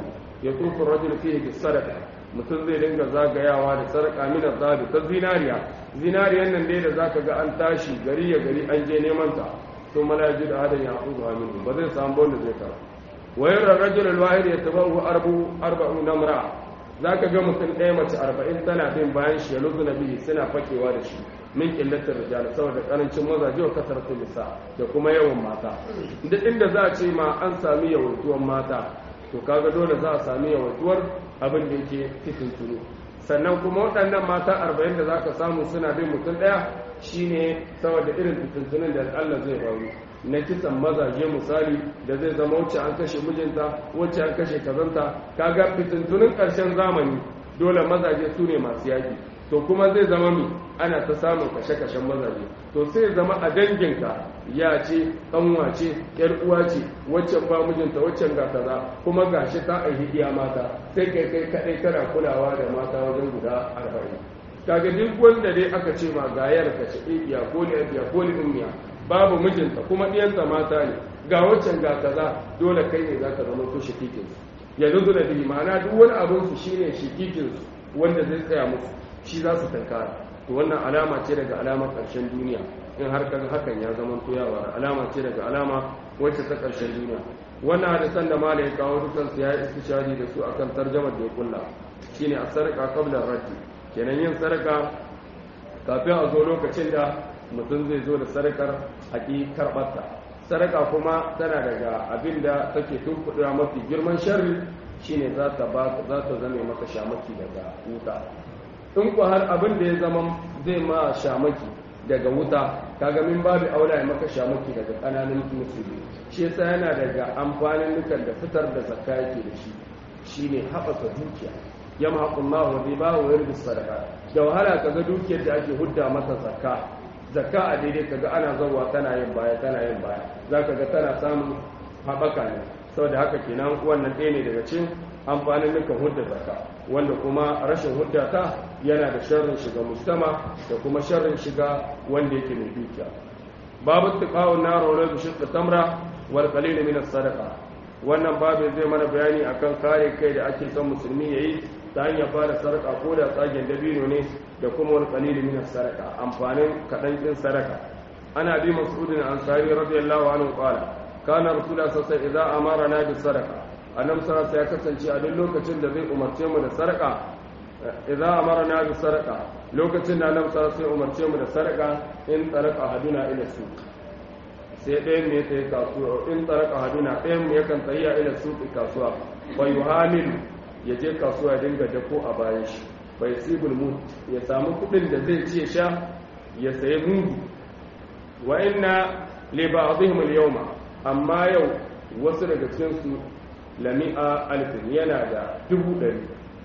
ya tufu rajul fihi bis sadaqa mutum zai dinga zagayawa da sarƙa min azabi ta zinariya zinariyan nan dai da zaka ga an tashi gari ya gari an je neman ta to malaji da adan ya hudu aminu ba zai samu wanda zai kara wayar rajul alwahid yatabahu arbu arba'u namra zaka ga mutum ɗaya mace 40 tana bin bayan shi ya luzu nabi suna fakewa da shi min killatar rijal saboda karancin mazaje wa kasaratul nisa da kuma yawan mata duk inda za a ce ma an sami yawaituwan mata to kaga dole za a sami yawaituwar abin da yake cikin tunu sannan kuma waɗannan mata arba'in da za ka samu suna bin mutum ɗaya shine saboda irin fitintunin da Allah zai faru na kisan mazaje misali da zai zama wacce an kashe mijinta wacce an kashe kazanta kaga fitintunin ƙarshen zamani dole mazaje su ne masu yaƙi to kuma zai zama mi ana ta samun kashe-kashen mazaje to sai zama a danginka ya ce kanwa ce yar uwa ce waccan ba mijinta waccan ga kaza kuma gashi ta aihi iya mata sai kai kai kadai kana kulawa da mata wajen guda arba'in kaga duk wanda dai aka ce ma ga yar ka ce iya ko ne iya ko ne ummiya babu mijinta kuma diyanta mata ne ga waccan ga kaza dole kai ne zaka zama ko shikikin ya luzu da bi ma'ana duk wani abin su shine shikikin su wanda zai tsaya musu shi za su tankara to wannan alama ce daga alamar ƙarshen duniya in har kaga hakan ya zama toyawa alama ce daga alama wacce ta ƙarshen duniya wannan hadisan da malai kawo dukan su ya yi istishari da su akan tarjamar da ya kulla shine a sarƙa qabla raddi kenan yin sarƙa kafin a zo lokacin da mutum zai zo da sarƙar haƙi karɓarta sarƙa kuma tana daga abin da take tunkuɗa mafi girman sharri shine za ta zame maka shamaki daga wuta in ku har abin da ya zama zai ma shamaki daga wuta kaga min babu aula ya maka shamaki daga kananan musulmi shi yasa yana daga amfanin nukan da fitar da zakka yake da shi shine haɓaka dukiya yamma haƙullahu wa riba wa yarbi sadaka da wahala kaga dukiyar da ake hudda mata zakka zakka a daidai kaga ana zawa tana yin baya tana yin baya zaka ga tana samun haɓaka ne saboda haka kenan wannan ɗaya ne daga cikin amfanin nukan hudda zakka wanda kuma rashin huddata yana da sharrin shiga mujtama da kuma sharrin shiga wanda yake mai dukiya babu tiqawun nar wa rabu shiqqa tamra wal qalil min as-sadaqa wannan babu zai mana bayani akan kare kai da ake son musulmi yayi ta hanyar fara sarka ko da tsagen dabino ne da kuma wal qalil min as-sadaqa amfanin kadan din sadaka ana bi mas'udin ansari radiyallahu anhu qala kana rasulullah sallallahu alaihi wasallam idza amarna bis sadaqa annabi sallallahu ya kasance a duk lokacin da zai umarce mu da sarƙa idza amarna bi sarqa lokacin da annabi sallallahu ya umarce mu da sarƙa in taraka haduna ila su sai ɗayan ne sai kasuwa in taraka haduna ɗayan mu yakan tsayya ila su kasuwa fa yuhamil ya je kasuwa ya dinga dako a bayan shi fa yasibul mut ya samu kuɗin da zai ci ya sha ya sayi mudu wa inna li ba'dihim al-yawma amma yau wasu daga cikin su lami'a alfin yana da dubu ɗari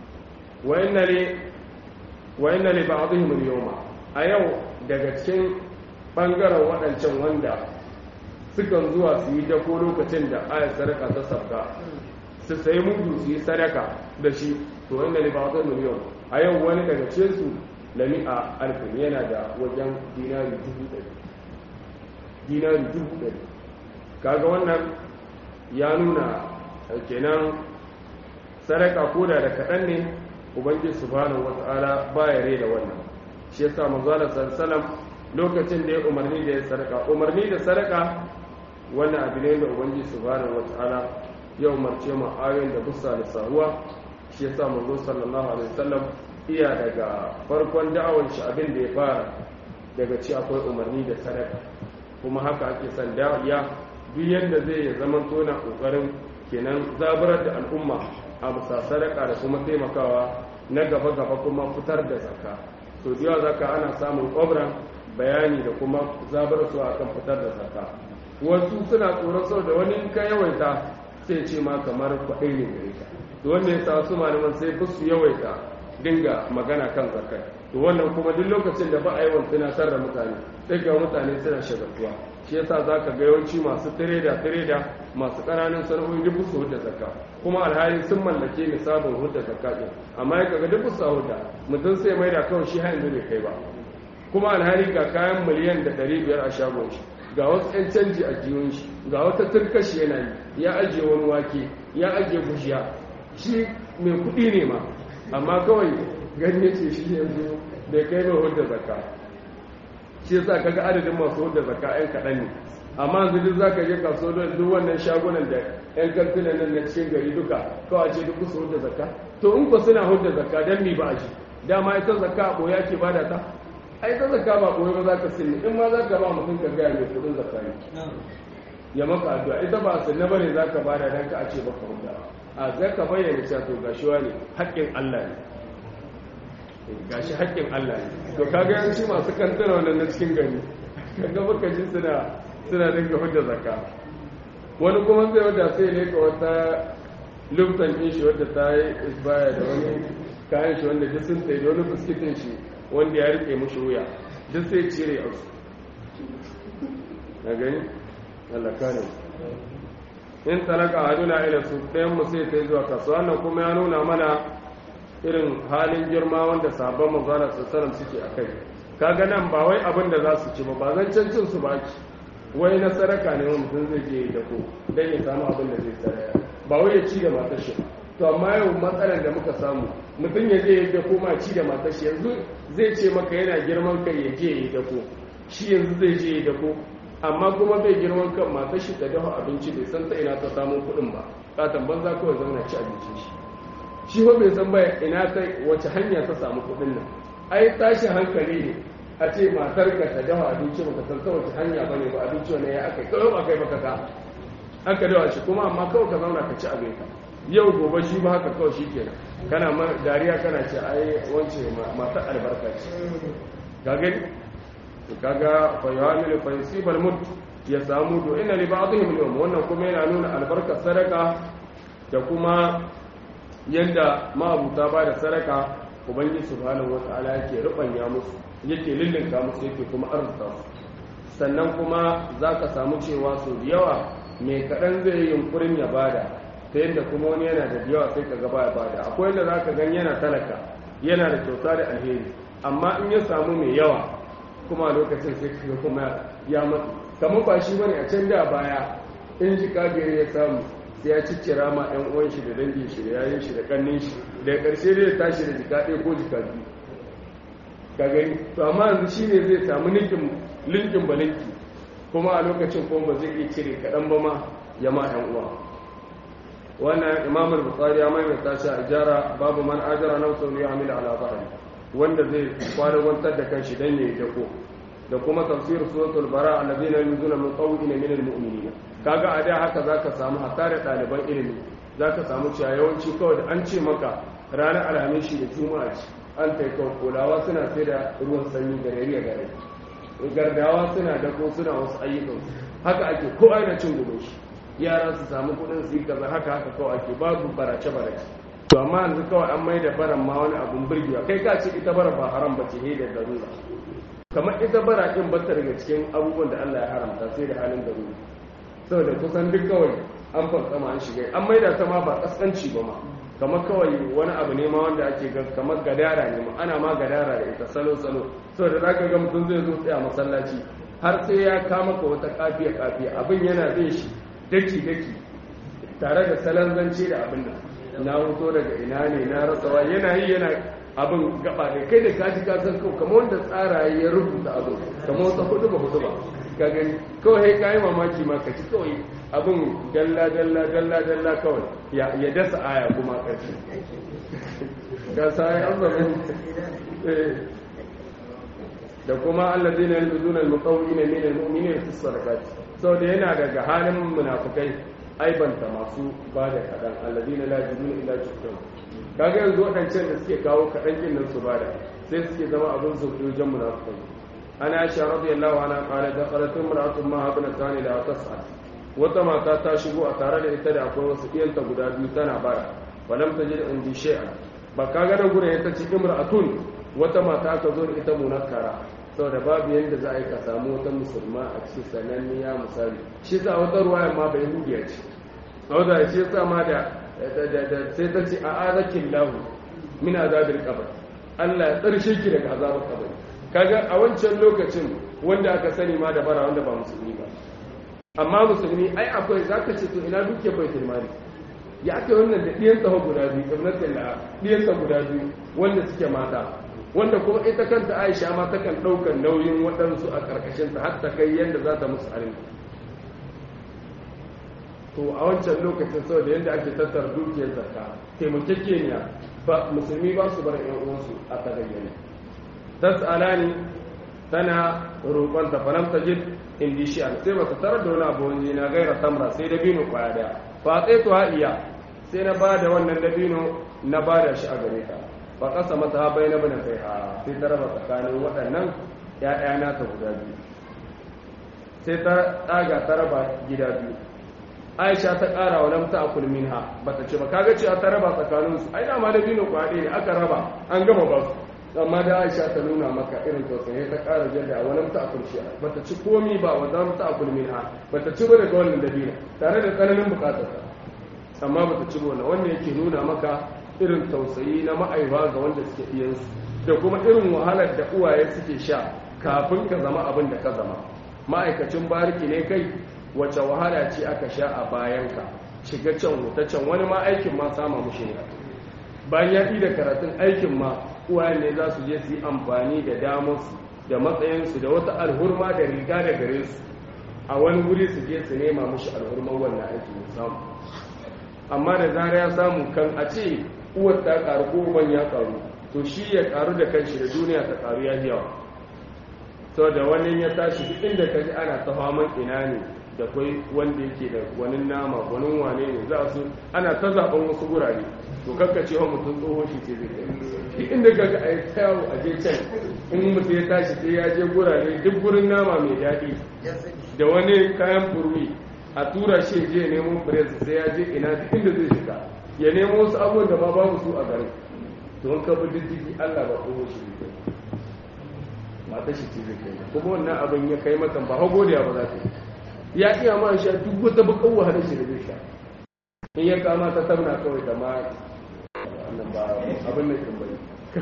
wa inna li ba'dihim al-yawma a yau daga cikin bangaren waɗancan wanda sukan zuwa su yi dako lokacin da ayar sadaka ta sabga su sayi mudu su yi sadaka da shi to wa inna li ba'dihim al-yawma a yau wani daga cikin su lami'a alfin yana da wajen dinari dubu ɗari dinari dubu ɗari kaga wannan ya nuna kenan sadaka koda da kaɗan ne ubangiji subhanahu wata'ala baya reda wannan shi yasa manzo Allah sallallahu lokacin da ya umarni da ya sadaka umarni da sadaka wannan abu ne da ubangiji subhanahu wata'ala ya umarce mu ayoyin da bussa da saruwa shi yasa manzo sallallahu alaihi wasallam iya daga farkon da'awar shi abin da ya fara daga ci akwai umarni da sadaka kuma haka ake son da'iya duk yadda zai ya zama tona kokarin kenan zaburar da al'umma a bisa sadaka da kuma taimakawa na gaba-gaba kuma fitar da zakka so da zaka ana samun kwabran bayani da kuma zabar su akan fitar da zakka wasu suna tsoron sau da wani ka yawaita sai ce ma kamar kwaɗai ne gare ka to wanda ya sa su malaman sai ba su yawaita dinga magana kan zakkai to wannan kuma duk lokacin da ba a yawan tunatar da mutane sai ga mutane suna shagaltuwa shi yasa za ka ga yawanci masu tireda tireda masu ƙananan sana'o'i duk su hudda zakka kuma alhali sun mallake nisabin hudda zakka ɗin amma ya kaga duk su hudda mutum sai mai da kawai shi har yanzu bai kai ba kuma alhali ga kayan miliyan da ɗari biyar a shagon shi ga wasu 'yan canji a jiyon shi ga wata turkashi yana yi ya ajiye wani wake ya ajiye gushiya shi mai kuɗi ne ma amma kawai ganye ce shi yanzu bai kai mai hudda zakka shi yasa kaga adadin masu hudda zakka ɗan kaɗan ne amma yanzu duk zaka je kaso da duk wannan shagunan da ƴan kantinan nan na cikin gari duka kawai ce duk su hudda zakka to in ko suna hudda zakka dan mi ba a shi dama ita zakka a ɓoya ke bada ta ai ta zakka ba ɓoye ba za ka sinni in ma za ka ba mutum ka gaya mai kuɗin zakka ne ya maka addu'a ita ba sunna bane za ka bada dan ka a ce baka hudda a zai ka bayyana cewa to gashi wani haƙƙin Allah ne gashi haƙƙin Allah ne to kaga yanci masu kantana wannan na cikin gari kaga baka ji suna suna dinga hudda zakka wani kuma zai wada sai ne ka wata luftan din shi wadda ta yi isbaya da wani kayan shi wanda duk sun tsaye da wani biskitin shi wanda ya rike mushi wuya duk sai cire a su na gani Allah kare in talaka haduna ila su ɗayan mu sai ta zuwa kasuwa nan kuma ya nuna mana irin halin girma wanda sabon manzana sassaram suke a kai kaga nan ba wai abin da za su ci ba ba zan cancin su ba ki wai na saraka ne wani mutum zai je da ko dan ya samu abin da zai saraya ba wai ya ci da matar shi to amma yau matsalar da muka samu mutum ya je ya da ko ma ci da matar shi yanzu zai ce maka yana girman kai ya je ya da ko shi yanzu zai je ya da ko amma kuma bai girman kan matar shi ta dafa abinci bai san ta ina ta samu kuɗin ba katon banza kawai zauna ci abincin shi shi ba bai san baya ina ta wace hanya ta samu kuɗin nan ai tashi hankali ne a ce matar ka ta dafa abinci ba ka san ta wace hanya bane ba abinci wani ya aka kawai ba kai baka ka aka dawa shi kuma amma kawai ka zauna ka ci abin ka yau gobe shi ba haka kawai shi kenan kana ma dariya kana ce ai wance matar albarka ce ka gani kaga fa yamilu fa yusibal mut ya samu to inna li ba'dihim al wannan kuma yana nuna albarkar sadaka da kuma yanda ma'abuta ba da sadaka ubangiji subhanahu wata'ala yake rubanya musu yake lullunka musu yake kuma arzuta su sannan kuma zaka samu cewa su da yawa mai kaɗan zai yi yunkurin ya bada ta yadda kuma wani yana da yawa sai ka gaba ya bada akwai yadda zaka gan yana talaka yana da kyauta da alheri amma in ya samu mai yawa kuma a lokacin sai ka kuma ya matsu kamar ba shi bane a can da baya in ji kagare ya samu sai ya ciccira ma ɗan uwan shi da dangin shi da yayin shi da kannin shi da ƙarshe zai tashi da jika ɗaya ko jika biyu ka gani to amma yanzu shi ne zai samu linkin linkin ba linki kuma a lokacin kuma ba zai iya cire kaɗan ba ma ya ma ɗan uwa wannan imam al-bukhari ya maimaita shi a jara babu man ajara nafsu ya amila ala zahri wanda zai kwana gwantar da kanshi dan yayi dako da kuma tafsir suratul bara alladhina yuzuna min qawlina min al-mu'minin kaga a da haka zaka samu hatta da ɗaliban ilimi zaka samu cewa yawanci kawai da an ce maka ranar alhamis da juma'a ce an kai kawai kulawa suna sai da ruwan sanyi da rariya gare gardawa suna dako suna wasu ayyukan haka ake ko aina cin gudun shi yara su samu kudin su yi kaza haka haka kawai ake babu barace barace to amma yanzu kawai an mai da baran ma wani abun burgewa kai ka ce ita bara ba haram ba ce da darura kamar ita bara din bata daga cikin abubuwan da Allah ya haramta sai da halin darura saboda kusan duk kawai an fankama an shiga an mai da ta ma ba kaskanci ba ma kamar kawai wani abu ne ma wanda ake ga kamar gadara ne ma ana ma gadara da ita salo salo saboda zaka ga mutum zai zo tsaya masallaci har sai ya kama ka wata kafiya kafiya abin yana bin shi daki daki tare da salon zance da abin nan na hoto daga ina ne na rasawa yana yi yana abin gaba da kai da kaji ka san kawai kamar wanda tsara ya rubuta abin kamar wata hudu ba hudu ba ka gani kawai sai kayi mamaki ma ka ci kawai abin dalla dalla dalla dalla kawai ya dasa aya kuma karshe ga sai an zama da kuma allazina yalbuzuna almuqawwina min almu'minina fi sadaqat saboda yana daga halin munafikai aibanta masu ba da kaɗan allazina la yajiduna illa juhdan kaga yanzu waɗancan da suke kawo kaɗan kin nan su bada sai suke zama abin sauƙi wajen munafikai ana aisha radiyallahu anha qala dakhalat imra'atun ma habna tani la tas'al wata mata ta shigo a tare da ita da akwai wasu iyanta guda biyu tana bara walam tajid indi shay'an ba kaga da gurin ita ce imra'atun wata mata aka zo da ita munakkara saboda babu yadda za a yi ka samu wata musulma a cikin sananniya misali shi sa wata ruwaya ma bai hudiya ce a wata shi sa ma da sai ta ce a azakin lahu min azabil qabr Allah ya tsarshe ki daga azabar kabari kaga a wancan lokacin wanda aka sani ma da bara wanda ba musulmi ba amma musulmi ai akwai zaka ce to ina duke baitul mali ya aka wannan da ɗiyan tsaho guda biyu ibnatin da ɗiyan guda biyu wanda suke mata wanda kuma ita kanta aisha ma takan ɗaukar nauyin waɗansu a ƙarƙashinta har ta kai yadda za ta musu arziki to a wancan lokacin sau da yadda ake tattara dukiyar zakka taimakekeniya ba musulmi ba su bar yan uwansu a tagayyane tas'alani tana roƙon ta falam tajid indi shi'an sai ba ta tarar da wani abu wani na gaira tamra sai dabino kwaya daya fa sai to iya sai na ba da wannan dabino na ba da shi a gare ta fa kasa mata ha bai na bane kai a sai ta raba tsakanin waɗannan ya'ya na ta guda biyu sai ta tsaga ta raba gida biyu aisha ta ƙara wa lamta akul minha bata ce ba kaga cewa ta raba tsakanin su ai dama da bino kwaɗe ne aka raba an gama ba su amma da aisha ta nuna maka irin tausayi ta ƙara jadda wa lamta akul shi bata ci komi ba wa lamta akul minha bata ci ba daga wannan dabino tare da tsananin bukatar ta amma bata ci ba wannan yake nuna maka irin tausayi na ma'aiwa ga wanda suke iyansu da kuma irin wahalar da uwaye suke sha kafin ka zama abin da ka zama ma'aikacin bariki ne kai wace wahala ce aka sha a bayanka shiga can wuta can wani ma aikin ma sama mushi ne bayan ya da karatun aikin ma uwaye ne za su je su yi amfani da damarsu da matsayinsu da wata alhurma da riga da gare su a wani wuri su je su nema mushi alhurman wannan aiki ya samu amma da zara ya samu kan a ce uwar ta karu ko uban ya karu to shi ya karu da kanshi da duniya ta karu ya yawa saboda wani ya tashi duk inda ka ji ana ta faman ina ne da kwai wanda yake da wani nama wani wane ne za su ana ta zaben wasu gurare to kakka cewa mutum tsohon shi ce zai kai duk inda ka ga a yi tsayawo a je can in mutum ya tashi sai ya je gurare duk gurin nama mai daɗi da wani kayan furwi a tura shi je nemo fures sai ya je ina duk inda zai shiga ya nemo wasu abubuwan da ma babu su a garin to in ka bi diddigi Allah ba tsohon shi ne mata shi ce zai kai kuma wannan abin ya kai mata ba hago da ba za ta yi ya iya ma sha duk wata bakan wahalar shi da zai sha in ya kama ta tabna kawai da ma wannan ba abin da kin bari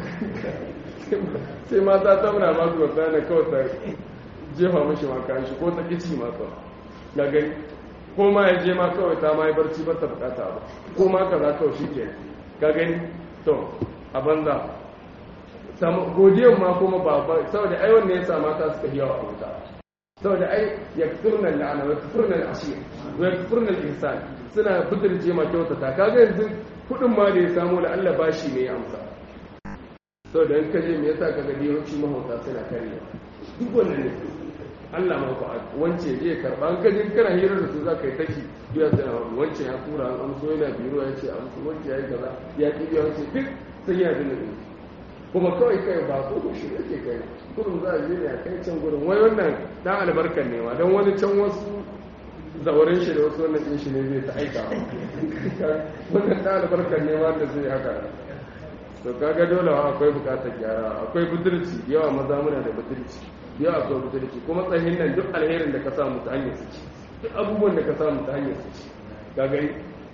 sai ma ta tabna ma su wata ne kawai ta jefa mishi ma kayan shi ko ta kici ma kawai ga gani ko ma ya je ma kawai ta ma yi barci ba ta bukata ba ko ma kaza kawai shi ke ga gani to a banza godiyan ma kuma ba ba saboda ai wannan yasa mata suka yi yawa a wuta saboda ai yakfurna la'ana wa yakfurna al-ashir wa yakfurna al-ihsan suna budurce ma kyautata kaga yanzu kudin ma da ya samu la Allah bashi ne ya amsa saboda in kaje me yasa kaga yawanci mahauta suna kare duk wannan ne Allah ma fa wance je karba an kaje kana hira da su za ka yi tashi biya sai wance ya tura an amso yana biro ya ce amso wance ya yi kaza ya ki biya wance duk sai ya dinga kuma kawai kai ba ko shi yake kai kurum za a je ne a kai can gurin wai wannan dan albarkan ne ma don wani can wasu zaurin shi da wasu wannan din shi ne zai ta aika wannan dan albarkan ne ma da zai haka to kaga dole akwai bukatar gyara akwai budurci yawa maza muna da budurci yawa akwai budurci kuma tsahin nan duk alherin da ka samu ta hanyar su ci duk abubuwan da ka samu ta hanyar su ci ka gani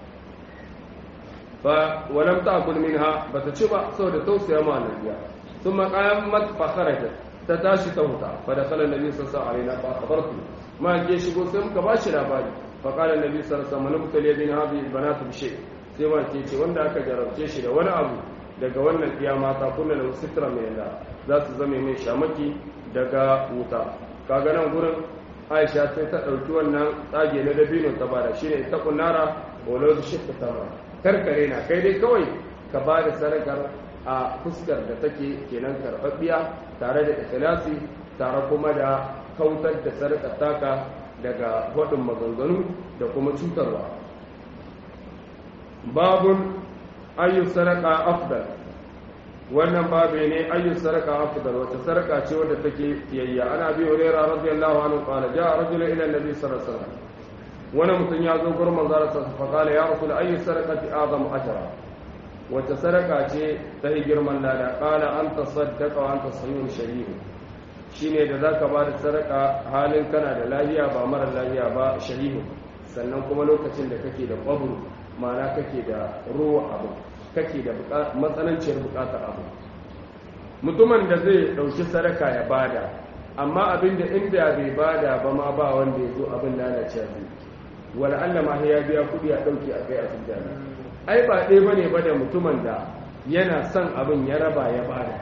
fa walam ta'kul minha bata ci ba saboda tausaya ma annabiya thumma qamat fa kharajat ta tashi ta huta fa da kala nabi sallallahu alaihi wasallam fa akhbartu ma ke shigo sai muka bashi labari fa qala nabi sallallahu alaihi wasallam nabtali bin hadhihi albanat bi shay sai ma ke ce wanda aka jarabce shi da wani abu daga wannan iya mata kullu da sitra mai yanda za su zame mai shamaki daga wuta kaga nan gurin Aisha sai ta dauki wannan tsage na dabino ta bada shine ta kunnara walau shi ta karkare na kai dai kawai ka ba da sadakar a fuskar da take kenan karɓaɓɓiya tare da ikhlasi tare kuma da kautar da sadakar taka daga waɗin maganganu da kuma cutarwa babun ayyu sadaka afdal wannan babu ne ayyu sadaka afdal wata sadaka ce wadda take fiyayya ana bi hurairah radiyallahu anhu qala ja'a rajulun ila an-nabi sallallahu alaihi wasallam wani mutum ya zo gurin manzara sa fa qala ya rasul ayyu sadaqati azam ajra wata sadaka ce ta yi girman lada qala anta saddaqa wa anta sayyun shahih shine da zaka ba da sadaka halin kana da lafiya ba mara lafiya ba shahih sannan kuma lokacin da kake da qabru ma'ana kake da ruwa abu kake da matsananciyar bukatar abu mutumin da zai dauki sadaka ya bada amma abinda inda bai bada ba ma ba wanda ya zo abin lalacewa zai wala Allah ma ya biya kudi a dauke a kai a sujjana ai ba ɗaya bane ba da mutumin da yana son abin ya raba ya bada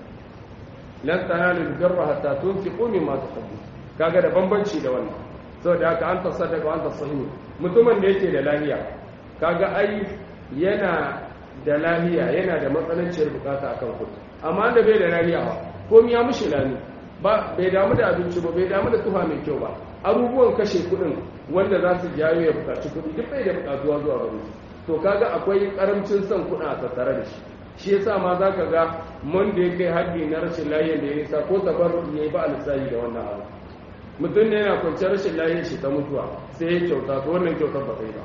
lan tanalu birra hatta tunfiqu mimma tuhibbu kaga da bambanci da wannan saboda haka an tasaddaqa an tasahihu mutumin da yake da lafiya kaga ai yana da lafiya yana da matsananciyar bukata akan kudi amma da bai da lafiya ba komai ya mushi lani ba bai damu da abinci ba bai damu da tufa mai kyau ba abubuwan kashe kudin wanda za su jawo ya bukaci kudi duk bai da bukatuwa zuwa gare to kaga akwai karamcin son kudin a tattare da shi shi yasa ma za ka ga mun da ya kai haddi na rashin lafiya da ya nisa ko tabarru ya yi ba alisayi da wannan abu mutum ne yana kwanciyar rashin lafiyar shi ta mutuwa sai ya kyauta to wannan kyautar ba kai ba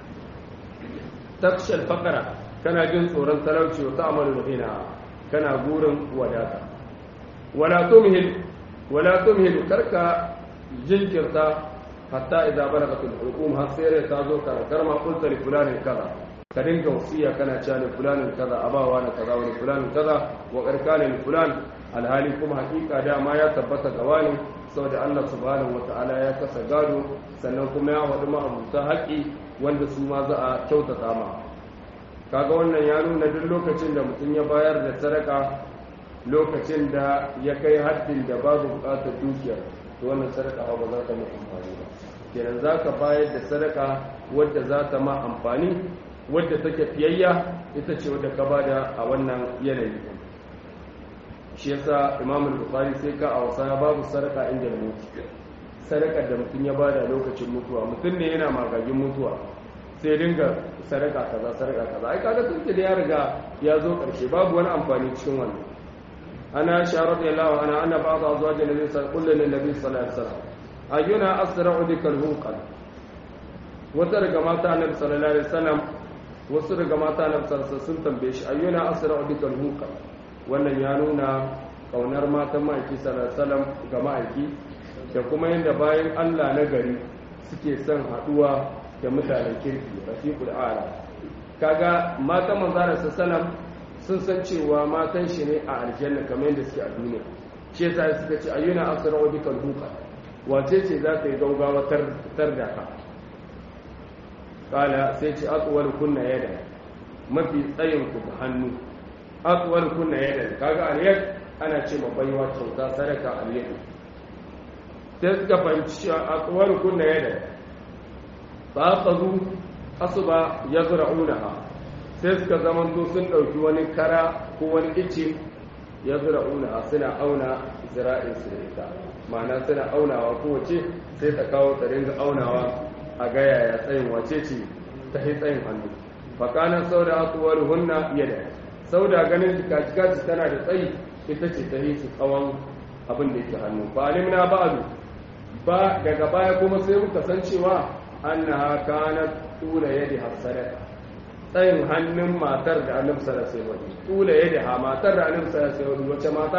takshal fakara kana jin tsoron talauci wa ta'amalu da kana gurin wadata wala tumhil wala tumhil karka jinkirta hatta idza balagatul hukum har sai ta zo karakar ma qulta li fulani kaza ka dinga wasiya kana cewa li fulani kaza abawa na kaza wani fulani kaza wa karkana li fulan alhali kuma hakika dama ya tabbata ga wani saboda Allah subhanahu wataala ya kasa gado sannan kuma ya wadi ma'abuta haƙi wanda su ma za a kyautata ma kaga wannan ya nuna duk lokacin da mutum ya bayar da sadaka lokacin da ya kai haddin da babu bukatar dukiyar to wannan sadaka ba za ta mai amfani ba kenan za ka bayar da sadaka wadda za ta ma amfani wadda take fiyayya ita ce wadda ka bada a wannan yanayi shi yasa imam al-bukhari sai ka a wasa babu sadaka inda da mutu sadaka da mutum ya bada lokacin mutuwa mutum ne yana magagin mutuwa sai dinga sadaka kaza sadaka kaza ai kaga tun da ya riga ya zo karshe babu wani amfani cikin wannan ana sha radiyallahu anha anna ba'd azwaj nabi sallallahu alaihi wasallam ayyuna asra'u bikal hunqal wata daga mata annabi sallallahu alaihi wasallam wasu daga mata annabi sallallahu alaihi sun tambaye shi ayyuna asra'u bikal hunqal wannan ya nuna kaunar matan ma'aiki sallallahu alaihi wasallam ga ma'aiki da kuma yadda bayan Allah na gari suke son haduwa da mutanen kirki rafiqul a'la kaga matan manzara sallam sun san cewa matan shi ne a aljanna kamar yadda suke a duniya shi yasa suka ce ayyuna asra'u bikal hunqal wace ce za ta yi gaugawa tar da ka kala sai ce atsuwar kunna yada mafi tsayin ku da hannu atsuwar kunna yada kaga aliyar ana ce ma baiwa kyauta sadaka aliyar sai suka fahimci cewa atsuwar kunna yada ba ka zu asuba ya zura unaha sai suka zamanto sun ɗauki wani kara ko wani ice ya zura unaha suna auna zira'insu da ita ma'ana suna aunawa kowace sai ta kawo ta ringa aunawa a ga yaya tsayin wace ce ta yi tsayin hannu fakanan sauda asuwar hunna yada sauda ganin jikaci tana da tsayi ita ce ta yi su tsawon abin da yake hannu ba alimna ba ba daga baya kuma sai muka san cewa annaha kanat tula yadi hasadaka tsayin hannun matar da annabi sallallahu alaihi wasallam tula yadi ha matar da annabi sallallahu alaihi wasallam wace mata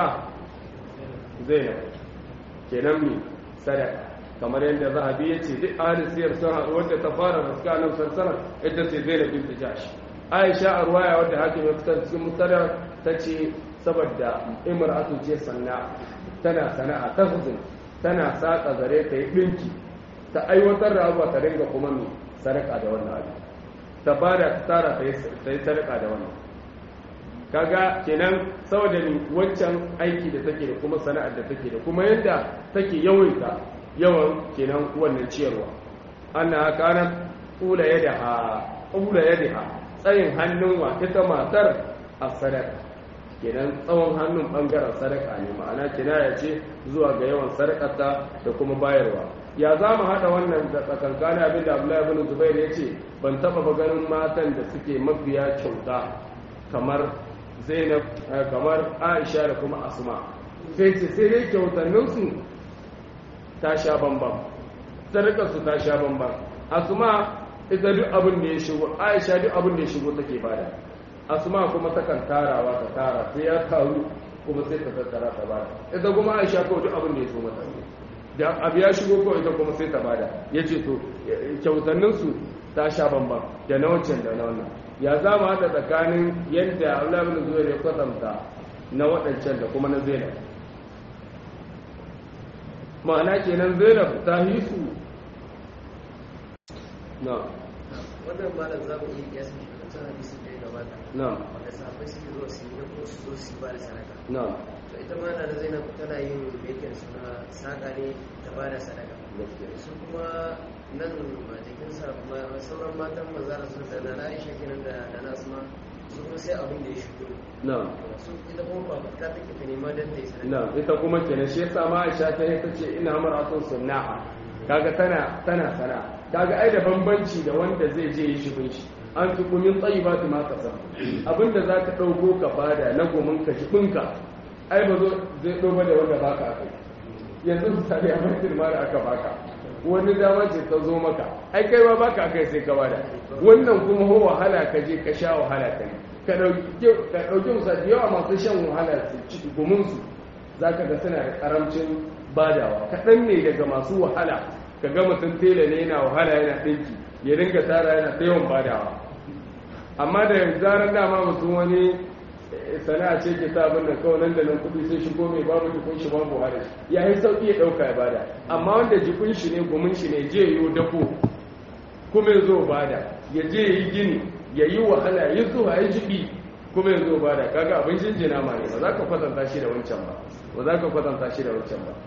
zainab kenan mi sadaka kamar yadda zahabi ya ce duk ahalin siyar sun haɗu wadda ta fara raska nan sarsara ita ce zainab bin jash aisha a ruwaya wadda hakim ya fitar cikin mustadar ta ce saboda imra'atu ce sanna tana sana'a ta huzun tana saka zare ta yi ɗinki ta aiwatar da abuwa ta dinga kuma mi sadaka da wannan abu ta bada ta tara ta yi sadaka da wannan kaga kenan saboda ni wancan aiki da take da kuma sana'ar da take da kuma yadda take yawaita yawan kenan wannan ciyarwa anna kana ula yadaha ula yadaha tsayin hannun wa ita matar a sadaka kenan tsawon hannun bangaren sadaka ne ma'ana kinaya ce zuwa ga yawan sadakarta da kuma bayarwa ya za mu haɗa wannan da tsakankanin abin da abdullahi ibn zubair ya ce ban taɓa ba ganin matan da suke mafiya kyauta kamar zainab kamar aisha da kuma asma sai ce sai dai kyautanninsu ta sha bambam sadakarsu ta sha bambam asma ita duk abin da ya shigo aisha duk abin da ya shigo take bada asma kuma takan tarawa ta tara sai ya taru kuma sai ta tattara ta bada ita kuma aisha kawai duk abin da ya so mata da abu ya shigo kawai ita kuma sai ta bada ya ce to kyautanninsu ta sha bambam da na wancan da na wannan ya za mu haɗa tsakanin yadda Allah bin Zubair ya kwatanta na waɗancan da kuma na Zainab ma'ana kenan Zainab ta yi su na wannan malam za mu iya kiyasa shi da can hadisin da ya gabata na wanda sahabbai suke zuwa su yi ko su zo su yi ba da sadaka na to ita ma na da zainab tana yin mekin suna saƙa ne ta ba da sadaka su kuma nan majikin sa ma- sauran matan manzara sun da na aisha kenan da da na asma su kuma sai abin da ya shigo na su ita kuma ba ta take ta nema dan ta yi sadaka na ita kuma kenan shi yasa ma Aisha ta ta ce ina maratun sunna'a kaga tana tana sana kaga ai da bambanci da wanda zai je yi shibin shi an fi kumin tsayibatu ma kasar abinda zaka dauko ka bada na gomin ka shibinka ai ba zo zai dogo da wanda baka kai yanzu misali a masjid ma da aka baka wani dama ce ta zo maka ai kai ma baka kai sai ka bada wannan kuma ho wahala ka je ka sha wahala kai ka dauki ka dauki misali yawa masu shan wahala su ci gumin su zaka ga suna da karamcin badawa kaɗan ne daga masu wahala ka ga mutum tela ne yana wahala yana ɗinki ya dinga tara yana ta yawan badawa amma da zarar dama mutum wani eh, sana'a ce ke sa abin da kawai nan da nan kuɗi sai shigo mai babu jikun shi babu wahala ya yi sauƙi ya ɗauka ya bada amma wanda jikun shi ne gumin shi ne je yi dafo kuma ya zo bada ya je ya yi gini ya yi wahala ya zuwa ya jibi kuma ya zo bada kaga abin jinjina ma ne ba za ka kwatanta shi da wancan ba ba za ka kwatanta shi da wancan ba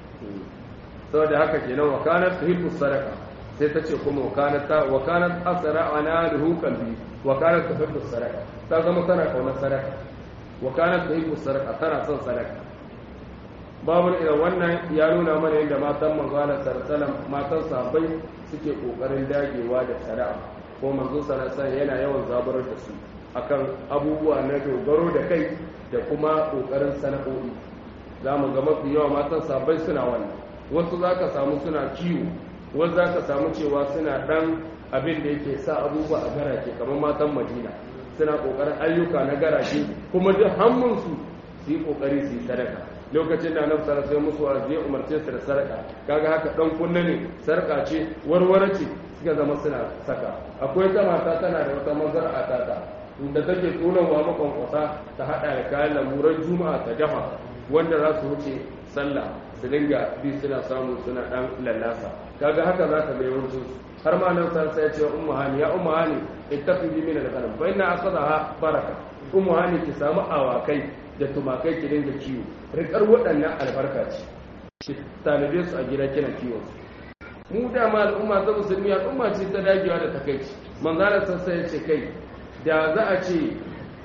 saboda haka kenan wa kanat tuhibbu sadaqa sai ta ce kuma wa kanat ta wa kanat asra ana lahu qalbi wa kanat tuhibbu sadaqa ta zama tana kauna sadaqa wa kanat tuhibbu sadaqa tana son sadaqa babu idan wannan ya nuna mana yadda matan manzo Allah sallallahu matan sahabbai suke kokarin dagewa da sadaqa ko manzo sallallahu alaihi yana yawan zaburar da su akan abubuwa na dogaro da kai da kuma kokarin sana'o'i za mu ga mafi yawa matan sahabbai suna wannan wasu za ka samu suna kiwo wasu za ka samu cewa suna ɗan abin da yake sa abubuwa a garake kamar matan madina suna ƙoƙarin ayyuka na garake kuma duk hannunsu su yi ƙoƙari su yi sadaka lokacin da nan sara sai musu a zai umarce su da sadaka kaga haka ɗan kunna ne sarƙa ce warware ce suka zama suna saka akwai ta mata tana da wata mazar'a ta ta da take tsonawa makon kwasa ta haɗa da kayan lamuran juma'a ta dafa wanda za su wuce sallah su dinga bi suna samu suna dan lallasa kaga haka za ka ga yawancin su har ma nan sai ya ce ummu hani ya ummu hani ittaqi min al-ghanam fa inna asadaha baraka ummu hani ki samu awakai da tumakai ki dinga kiwo rikar waɗannan albarka ce ki talibe su a gida kina kiwo mu da ma al'umma ta musulmi al'umma ce ta dagewa da takaici manzara sassa ya ce kai da za a ce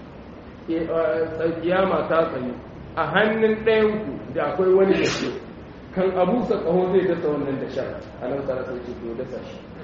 kiyama ta tsayu a hannun ɗayanku da akwai wani da ke kan abusa ƙaho zai dasa wannan da sha a nan tsara sai ce to dasa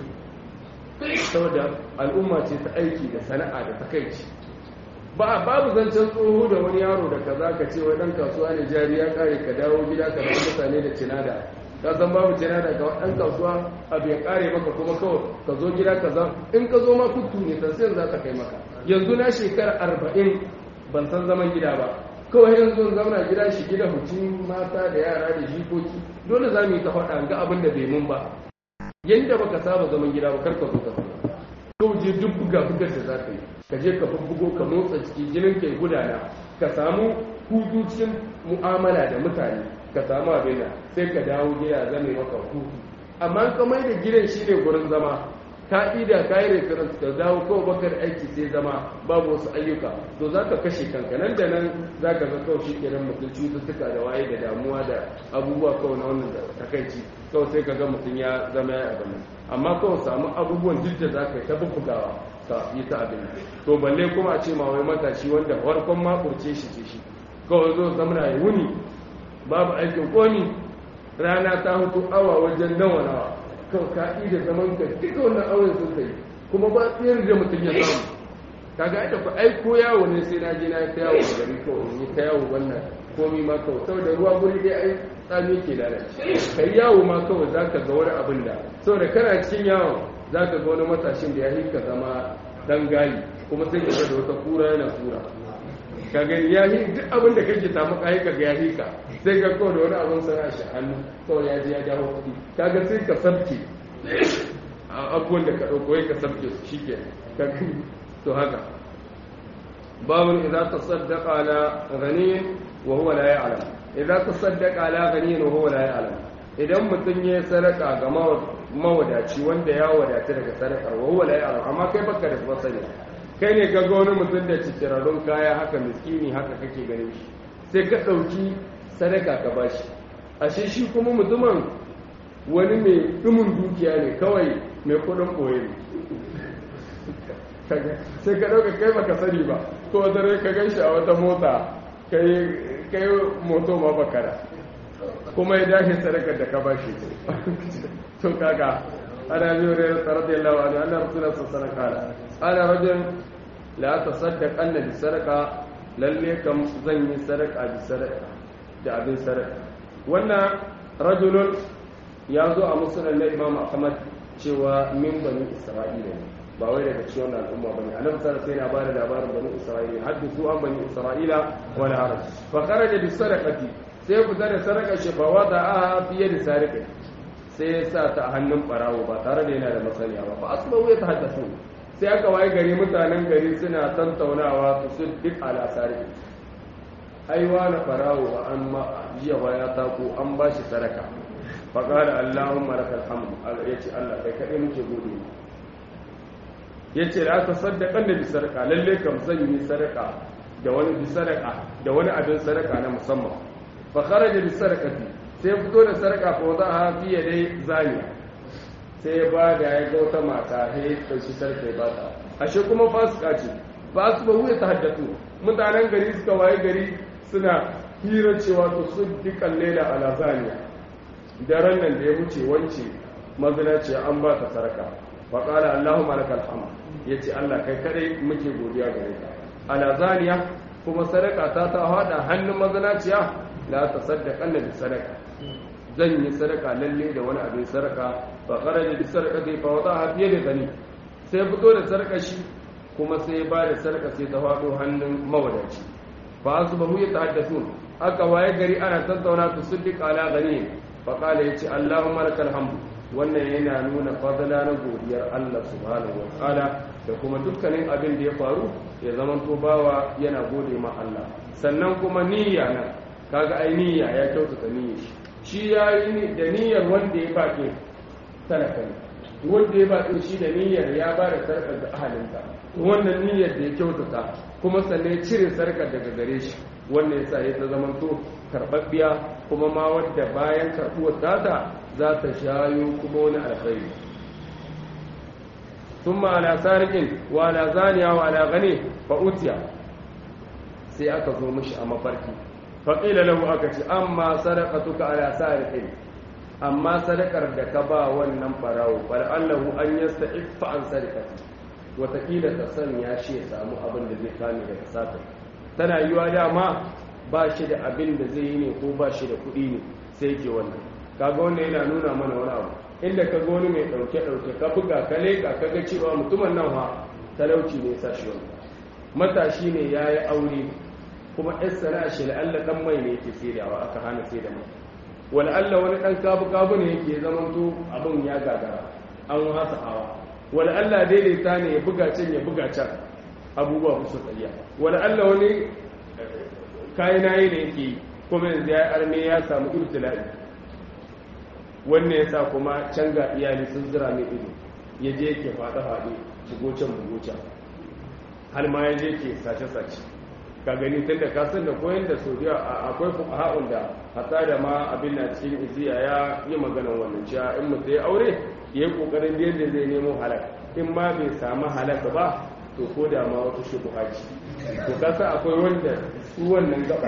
shi saboda al'umma ce ta aiki da sana'a da takaici ba babu zancen tsoho da wani yaro da kaza ka ce wai dan kasuwa ne jari ya kare ka dawo gida ka bar mutane da cinada ka san babu cinada ga dan kasuwa abu ya kare maka kuma kawai ka zo gida kaza in ka zo ma kuttu ne sai za ta kai maka yanzu na shekara arba'in ban san zaman gida ba kawai yanzu zauna gida shi gida hutun mata da yara da jikoki dole za mu yi ta faɗa ga abin da bai mun ba yadda baka saba zaman gida ba karka zo ka zama kawai je duk buga bugar da za ka yi ka je ka bubbugo ka motsa ciki jinin ka gudana ka samu hutu cikin mu'amala da mutane ka samu abin da sai ka dawo gida zame maka hutu amma ka mai da gidan shi ne gurin zama ka ida ka yi reference ka dawo kawai bakar aiki sai zama babu wasu ayyuka to za ka kashe kanka nan da nan za ka ga kawai shi kenan mutum cututtuka da waye da damuwa da abubuwa kawai na wannan da takaici kawai sai ka ga mutum ya zama ya abin nan amma kawai samu abubuwan duk da za ka yi ta bubbugawa ka yi ta abin nan to balle kuma a ce ma wai matashi wanda farkon makurce shi ce shi kawai zo zamana ya wuni babu aikin komi rana ta hutu awa wajen nawa nawa kan ka'i da zaman ka duka wannan auren sun kai kuma ba tsayar da mutum ya samu kaga ai da ku ai ko yawo ne sai na je na ta yawo a gari kawai ni ta yawo wannan komi ma kawai saboda ruwa guri dai ai tsami ke lalace kai yawo ma kawai zaka ga wani abin da saboda kana cikin yawo zaka ga wani matashin da ya yi ka zama dan gali kuma sai ka ga da wata kura yana kura ka gani ya yi duk abin da kake samu kai ka ga ya yi ka sai ka kawai da wani abin sana shi hannu kawai ya je ya jawo kuɗi kaga sai ka sabke abubuwan da ka ɗauko ka sabke su shi ke ka gani to haka babun idza tasaddaqa ala ghaniyin wa huwa la ya'lam idza tasaddaqa ala ghaniyin wa huwa la ya'lam idan mutum ya sadaka ga mawadaci wanda ya wadata daga sadakar wa huwa la ya'lam amma kai baka da masani kai ne ka ga wani mutum da cikirarrun kaya haka miskini haka kake ganin shi sai ka ɗauki sadaka ka bashi ashe shi kuma mutumin wani mai ɗumin dukiya ne kawai mai kuɗin ɓoye ne sai ka ɗauka kai baka sani ba ko dare ka gan shi a wata mota kai moto ma bakara kuma ya dace sadakar da ka bashi to kaga ana biyu da tsarar da yawa da ana rasulun sun sadaka ana rajin la ta saddaka anna bi sadaka lalle kam zan yi sadaka bi sadaka da abin sadaka wannan rajulun ya zo a musulun na imam ahmad cewa min bani isra'ila ne ba wai daga cikin wannan al'umma bane annabi sallallahu alaihi wasallam ya bada labarin bani isra'ila hadithu an bani isra'ila wal arab fa kharaja bi sadaqati sai fita da sadaka shi fa wada'a fi yadi sariqi sai ya sa ta a hannun barawo ba tare da yana da masaniya ba fa asbahu ya tahaddathu sai aka waye gari mutanen gari suna tantaunawa su sun duk ala sariqi ai wani barawo ba an ma jiya ba ya tako an ba shi sadaka fa qala allahumma lakal hamd yace Allah kai kadai muke gode yace da aka saddaka da bi sadaka lalle kam zan yi sadaka da wani bi sadaka da wani abin sadaka na musamman fa kharaja bi sadaqati sai fito da sadaka fa za a fi dai zaniya sai ba da ya ga wata mata sai ta shi sarkai ba ta ashe kuma fasika ce ba su ba wuya ta haddatu mutanen gari suka waye gari suna hira cewa to su dukkan lela ala zaniya daren nan da ya wuce wance mazina ce an ba ta sarka fa qala allahumma lakal hamd yace Allah kai kadai muke godiya gare ka ala zaniya kuma sadaka ta ta hada hannun mazinaciya la tasaddaqan bi sadaka zan yi sadaka lalle da wani abin sadaka fa kharaja bi sadaqati fa wadaha fi yadi gani sai fito da sadaka shi kuma sai ba da sadaka sai ta fado hannun mawadaci fa asbahu yatahaddathun aka waye gari ana tattauna su siddiq ala gani fa qala yace allahumma lakal hamdu wannan yana nuna fadala na godiyar Allah subhanahu wa ta'ala da kuma dukkanin abin da ya faru ya zaman to bawa yana gode ma Allah sannan kuma niyya na kaga ai niyya ya kyautata niyyar shi shi ya yi da niyyar wanda ya baƙi talaka ne wanda ya baƙi shi da niyyar ya ba da sarkar da ahalinta wannan niyyar da ya kyautata kuma sannan ya cire sarkar daga gare shi wannan yasa ya ta zama to karɓaɓɓiya kuma ma wadda bayan karɓuwar tata za ta shayo kuma wani alkhairi ثم على سارق وعلى زانية وعلى غني فأتي sai aka zo mishi a mafarki faƙila lahu aka ce amma sadaqatuka ala sariqin amma sadakar da ka ba wannan farawo fal allahu an yasta'iffa an sariqati wataƙila ta sanya shi ya samu abin da zai kame daga sata tana yiwa dama ba shi da abin da zai yi ne ko ba shi da kuɗi ne sai ke wannan kaga wannan yana nuna mana wani abu inda ka ga wani mai ɗauke ɗauke ka buga ka leƙa ka ga cewa mutumin nan ha talauci ne sa shi wannan matashi ne ya yi aure kuma ɗan sana'a shi la'alla ɗan mai ne yake saidawa aka hana sai da mai wal'alla wani ɗan kabu kabu ne yake zaman to abin ya gagara an wasa hawa wal'alla daidaita ne ya buga can ya buga can abubuwa ba su tsayya wal'alla wani kayan nayi ne yake kuma yanzu ya arme ya samu ibtila'i wannan yasa kuma can ga iyali sun zira mai ido ya je yake faɗa faɗe shigo can bugo can har ma ya je ke sace-sace ka gani tun da kasan da koyon da saudiya akwai fuqaha'un da hatta da ma abin na cikin iziya ya yi maganan wannan cewa in mutum ya aure ya yi kokarin da yadda zai nemo halak in ma bai samu halak ba to ko da ma wata shubha ce to kasa akwai wanda su wannan gaba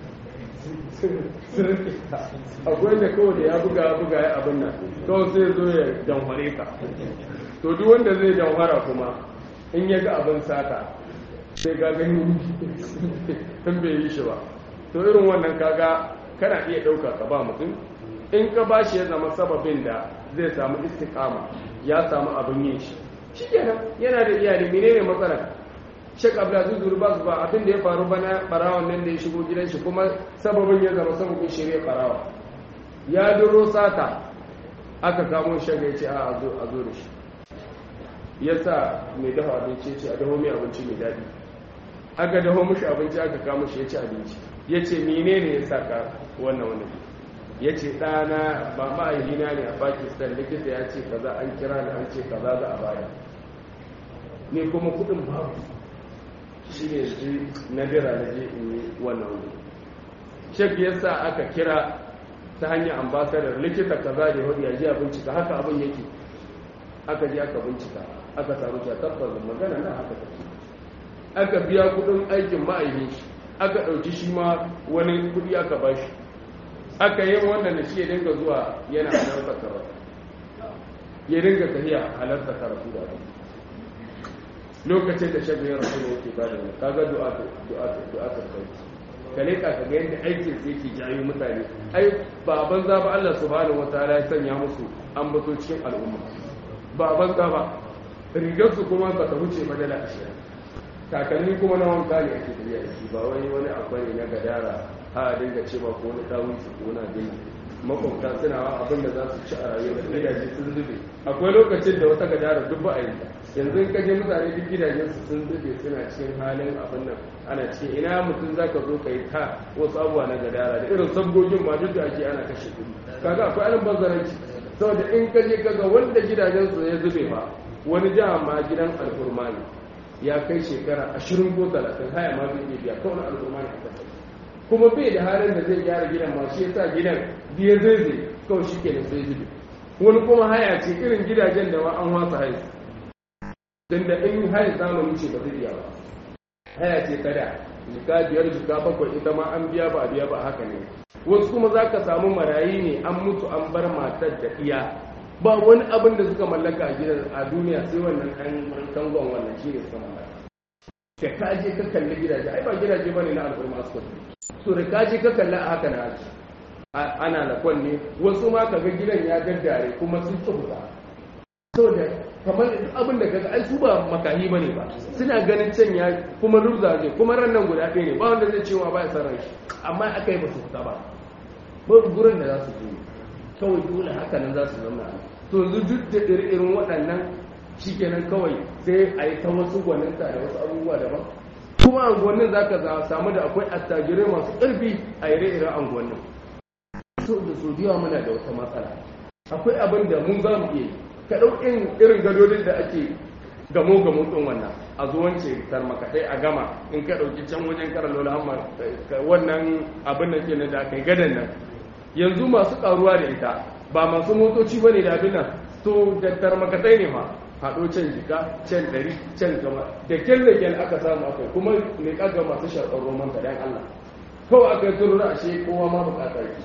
akwai wanda kawai da ya buga buga ya abin nan kawai sai zo ya danhware ka to duk wanda zai danhwara kuma in ya ga abin sata sai ka gani in bai yi shi ba to irin wannan kaga kana iya ɗauka ka ba mutum in ka ba shi ya zama sababin da zai samu istikama ya samu abin yin shi shi kenan yana da iyali menene matsalar shek abdulaziz zurba su ba abin da ya faru bana barawan nan da ya shigo gidan shi kuma sababin ya zama sababin shirya barawa ya duro sata aka kamo shaga ya ce a zo da shi ya sa mai dafa abinci ya ce a daho mai abinci mai daɗi aka daho mushi abinci aka kamo shi ya ci abinci ya ce mene ne ya sa ka wannan wani ya ce ɗana ba ma'aikina ne a pakistan likita ya ce kaza an kira ni an ce kaza za a baya ne kuma kudin babu shi ne ji na bira na je in yi wannan wuri shek ya sa aka kira ta hanyar ambasadar likita kaza da hudu ya ji a bincika haka abin yake aka ji aka bincika aka samu ta tabbas magana na haka take aka biya kudin aikin ma'aikin shi aka ɗauki shi ma wani kudi aka ba shi aka yi wannan da shi ya dinga zuwa yana halarta karatu ya dinga tafiya halarta karatu da abin lokacin da shabi ya rasu ne yake ba da wani kaga du'a du'a du'a ta kai ka leka ka ga yadda aikin sai yake jayo mutane ai ba banza ba Allah subhanahu wataala ya sanya musu an bato cikin al'umma ba banza ba rigar su kuma ba ta wuce madala ashirin takalmi kuma na wanka ne ake tafiya da shi ba wani wani akwai ne na gadara a dinga ce ba ko wani dawo su ko na dinga makwabta suna wa abin da za su ci a rayuwa da gidaje sun zube akwai lokacin da wata gadara duk ba a yi yanzu in kaje mutane duk gidajen su sun zube suna cikin halin abin nan ana ce ina mutum zaka zo ka yi ta wasu abubuwa na gadara da irin sabgogin ma duk da ake ana kashe kuɗi kaga akwai alin bazaranci saboda in kaje kaga wanda gidajen su ya zube ba wani jiha ma gidan alfurma ne ya kai shekara ashirin ko talatin haya ma zai iya biya kawai al'umma ne a kasar kuma bai da halin da zai gyara gidan ma shi yasa gidan biya zai zai kawai shi ke da sai zubi wani kuma haya ce irin gidajen da ma an wasa haya don da in haya zamani ce ba zai biya ba haya ce kada jika biyar jika bakwai ita ma an biya ba a biya ba haka ne wasu kuma za ka samu marayi ne an mutu an bar matar da iya ba wani abin da suka mallaka a gidan a duniya sai wannan ɗan kangon wannan shi ne suka mallaka da ka je ka kalli gidaje ai ba gidaje ba ne na al'umma su so da ka je ka kalli a haka na haji ana da kwanne wasu ma ka ga gidan ya gaddare kuma sun tsubuta saboda kamar abin da kaga ai su ba makahi bane ba suna ganin can ya kuma rubza ne kuma ran nan guda ɗaya ne ba wanda zai cewa ba ya san shi amma aka yi ba su fita ba ba gurin da za su je kawai dole haka nan za su zama to yanzu duk da irin waɗannan shikenan kawai sai a yi ta wasu gwaninta da wasu abubuwa daban kuma anguwannin za ka samu da akwai attajirai masu ƙarfi a ire-iren anguwannin so da so da muna da wata matsala akwai abin da mun za mu iya ka ɗaukin irin gadodin da ake gamo gamo ɗin wannan a zuwance tarmakaɗai a gama in ka ɗauki can wajen karalola hamma wannan abin da ke da aka yi gadan nan yanzu masu ƙaruwa da ita ba masu motoci ba ne da abin nan to da tarmakaɗai ne ma haɗo can jika can ɗari can gama da kyan da kyan aka samu akwai kuma ne ƙaga masu sharɓar roman ka dan Allah kawai aka yi turura ashe kowa ma buƙatar ki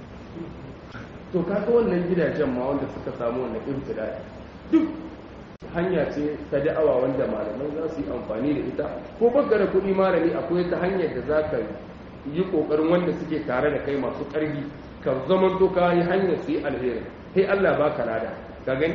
to kaga wannan gidajen ma wanda suka samu wannan ibtila'i duk hanya ce ta da'awa wanda malamai za su yi amfani da ita ko baka da kuɗi malami akwai ta hanyar da za ka yi ƙoƙarin wanda suke tare da kai masu ƙarfi ka zaman to ka yi hanyar su yi alheri sai Allah ba ka lada ka gani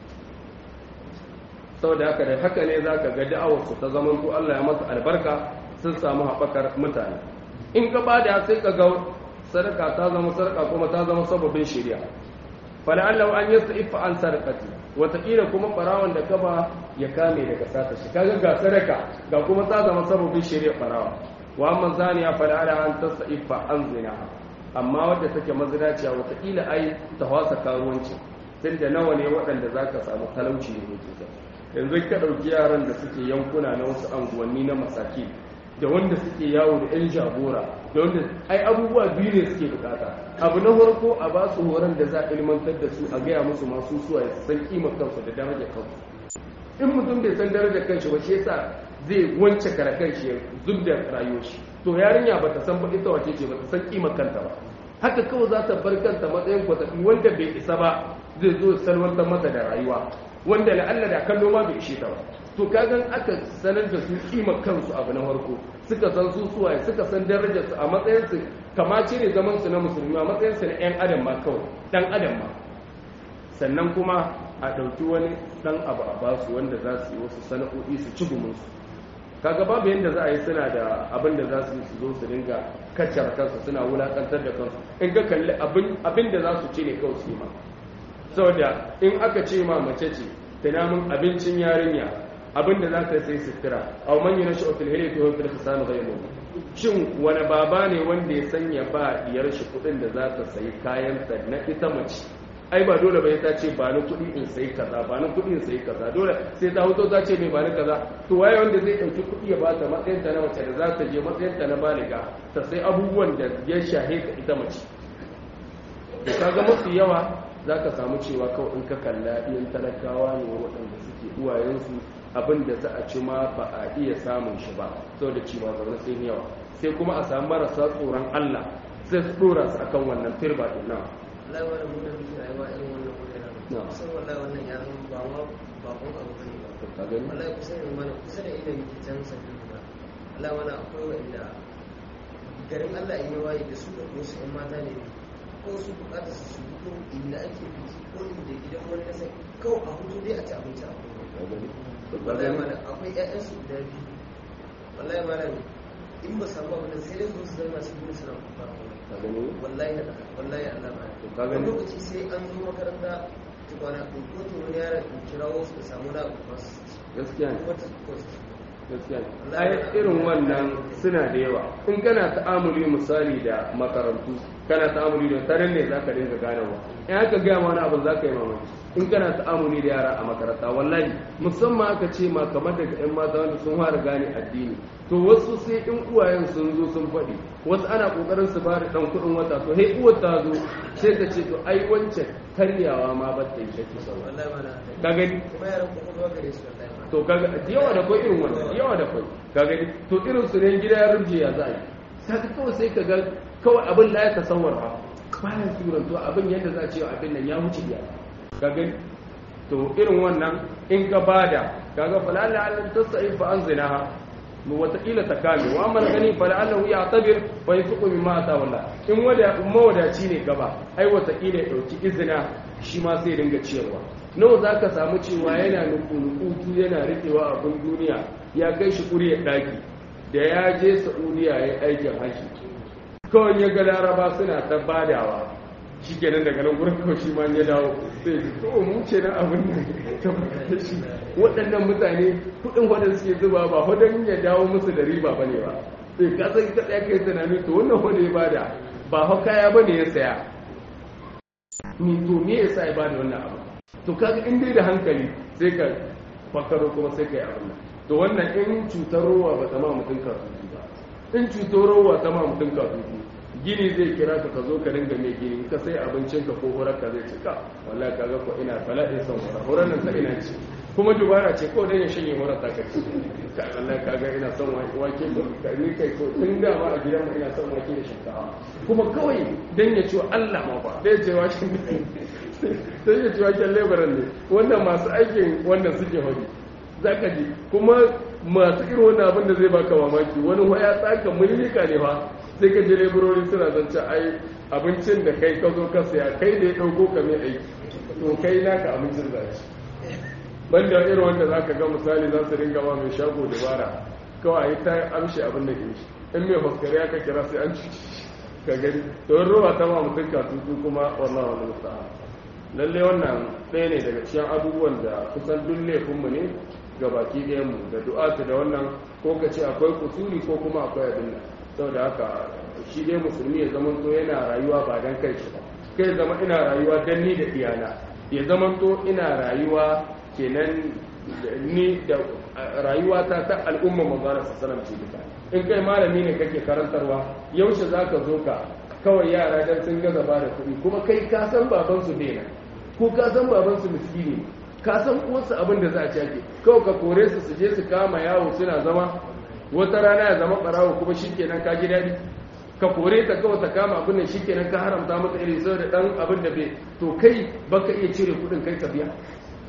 saboda haka da haka ne za ka ga da'awar su ta zaman to Allah ya masa albarka sun samu haɓakar mutane in ka bada sai ka ga sadaka ta zama sadaka kuma ta zama sababin shari'a fala'allahu an yastaifa an sadaqati wataƙila kuma barawan da kaba ya kame daga sata shi kaga ga sadaka ga kuma ta zama sababin shari'a barawa wa amma zaniya fala'ala an tastaifa an zina amma wadda take mazinaciya wataƙila ai ta wasa karuwanci tunda nawa ne waɗanda zaka samu talauci ne ke yanzu ka ɗauki yaran da suke yankuna na wasu anguwanni na masaki da wanda suke yawo da 'yan jagora da wanda ai abubuwa biyu ne suke bukata abu na farko a ba su horon da za a ilmantar da su a gaya musu masu suwa ya san kimar kansu da darajar kansu in mutum bai san darajar kanshi ba shi yasa zai wance kara kanshi ya zub da rayuwar shi to yarinya ba ta san ba ita wace ce ba ta san kimar kanta ba haka kawai za ta bar kanta matsayin kwatafi wanda bai isa ba zai zo salwantar mata da rayuwa wanda la'alla da kallo ma bai ishe ta ba to kagan aka sanar da su kima kansu abu na farko suka san su suwaye suka san darajarsu a matsayinsu kamace ne zaman su na musulmi a matsayinsu na 'yan adam ma kawai dan adam ma sannan kuma a ɗauki wani ɗan abu a basu wanda za su yi wasu sana'o'i su ci gumunsu kaga babu yadda za a yi suna da abin da za su yi su zo su dinga kaccar kansu suna wulakantar da kansu in ka kalli abin da za su ci ne kawai su yi ma saboda in aka ce ma mace ce tunamin abincin yarinya abinda za ka sai sutura aw man yunashu fil hilyati wa fil khisam ghayru shin wani baba ne wanda ya sanya ba diyar shi kudin da za ta sayi kayan ta na ita mace ai ba dole ba ta ce ba ni kudi in sayi kaza ba ni kudi in sayi kaza dole sai ta hoto ta ce mai ba ni kaza to waye wanda zai dauki kudi ya ba ta matsayin ta na mace da za ta je matsayin ta na baliga ta sai abubuwan da ya shahe ta ita mace da kaga mafi yawa za ka samu cewa kawai in ka kalla iyan talakawa ne waɗanda suke uwayensu abin da za a ci ma ba a iya samun shi ba sau da ci ba zaune sai yawa sai kuma a samu marasa tsoron allah sai su ɗora su akan wannan firba ɗin nan Allah ya wani mutum da rayuwa irin wannan wuraren Na. kusan wallahi wannan ya zama ba ma bakon abu bane ba ka gani wallahi kusa da mana kusa da inda muke can sabbin ba Allah wani akwai wanda garin Allah ya waye da su da wasu ƴan mata ne ko su bukata su su fito inda ake biki ko inda gidan wani kasa kawai a hutu dai a ci abinci a kuma ka gani ka wallahi gani mana akwai ƴaƴan su guda biyu wallahi mana in ba samu abin da sai dai su su zama su gudu suna kuka ka gani wallahi wallahi Allah ba To ka gani? wani lokaci sai an zo makaranta tukwana in ko to wani yaron in kirawo su samu na masu gaskiya ne wata course gaskiya ne ai irin wannan suna da yawa in kana ta'amuli misali da makarantu kana ta'amuli da tarin ne zaka dinga ganawa in aka gaya ma wani abu zaka yi mamaki in kana ta'amuli da yara a makaranta wallahi musamman aka ce ma kamar daga yan mata wanda sun fara gane addini to wasu sai in uwayen sun zo sun faɗi wasu ana kokarin su bada dan kuɗin wata to hey uwar ta zo sai ta ce to ai wancan karyawa ma ba ta yi shakki sauran wallahi mana ka gani kuma yaran kuma zuwa gare su wallahi mana to kaga da yawa da kwai irin wannan da yawa da kwai kaga ni to irin su ne gida ya rubje ya za a yi saka kawai sai ka ga kawai abin da ya tasawwar ba bayan suran to abin yadda za a ce abin nan ya wuce ya kaga ni to irin wannan in ka bada kaga fa lalla an tasai fa anzinaha mu wataƙila ta kame wa amma gani fa lalla ya tabir wa yasuqu mimma ata wallah in wada mawadaci ne gaba ai wataƙila ya dauki izina shi ma sai dinga ciyarwa nawa za ka samu cewa yana nukunukutu yana riƙewa abin duniya ya kai shi ƙuriyar ɗaki da ya je sa'udiya ya yi aikin hashi kawai ya ga laraba suna ta badawa shi kenan daga nan gurin kawai shi ma ya dawo sai ji kawai mu ce na abin nan ta bada shi waɗannan mutane kuɗin waɗanda suke zuba ba wadan ya dawo musu da riba ba ne ba sai ka san ka tsaya kai tunani to wannan wanda ya bada ba hau kaya ba ne ya saya ni to me yasa ya bada wannan abu to kaga in dai da hankali sai ka fakaro kuma sai ka yi abin nan to wannan in cutar rowa ba ta ma mutum kasutu ba in cutar rowa ta ma mutum kasutu gini zai kira ka ka zo ka dinga mai gini ka sai abincin ka ko horar ka zai cika wallahi kaga ko ina bala'in son horar horar nan ta ina ci kuma dubara ce ko dan ya shanye horar ta kaci ka wallahi kaga ina son wake ka ni kai ko tun da ma a gidan mu ina son wake da shinkafa kuma kawai dan ya ciwo Allah ma ba dai ce wa sai ya ci waken lebaran ne wannan masu aikin wannan suke hori za ka ji kuma masu irin wannan abin da zai baka mamaki wani waya tsaka mulika ne fa sai ka je leburori suna zance ai abincin da kai ka zo ka saya kai da ya ɗauko ka mai aiki to kai naka abincin za ci banda irin wanda za ka ga misali za su ringa ma mai shago dabara kawai ta amshi abin da ke shi in mai faskari aka kira sai an cuci ka gani to in roba ta ma mutum ka tutu kuma wallahi wani musta'an lalle wannan ɗaya ne daga cikin abubuwan da kusan duk laifinmu ne ga baki ɗayanmu da du'atu da wannan ko ka ce akwai kusuri ko kuma akwai abin nan saboda haka shi dai musulmi ya zama to yana rayuwa ba dan kai shi ba kai zama ina rayuwa dan ni da iyana ya zama to ina rayuwa kenan ni da rayuwa ta ta al'umma manzara sallallahu alaihi duka in kai malami ne kake karantarwa yaushe zaka zo ka kawai yara dan sun gaza ba da kuɗi kuma kai ka san baban su daina ko ka san baban su miskini ka san uwarsu abin da za a cake kawai ka kore su su je su kama yawo suna zama wata rana ya zama ɓarawo kuma shikenan ka ji daɗi ka kore ta kawai ta kama abin da shikenan ka haramta mata irin saboda dan abin da bai to kai baka iya cire kuɗin kai ka biya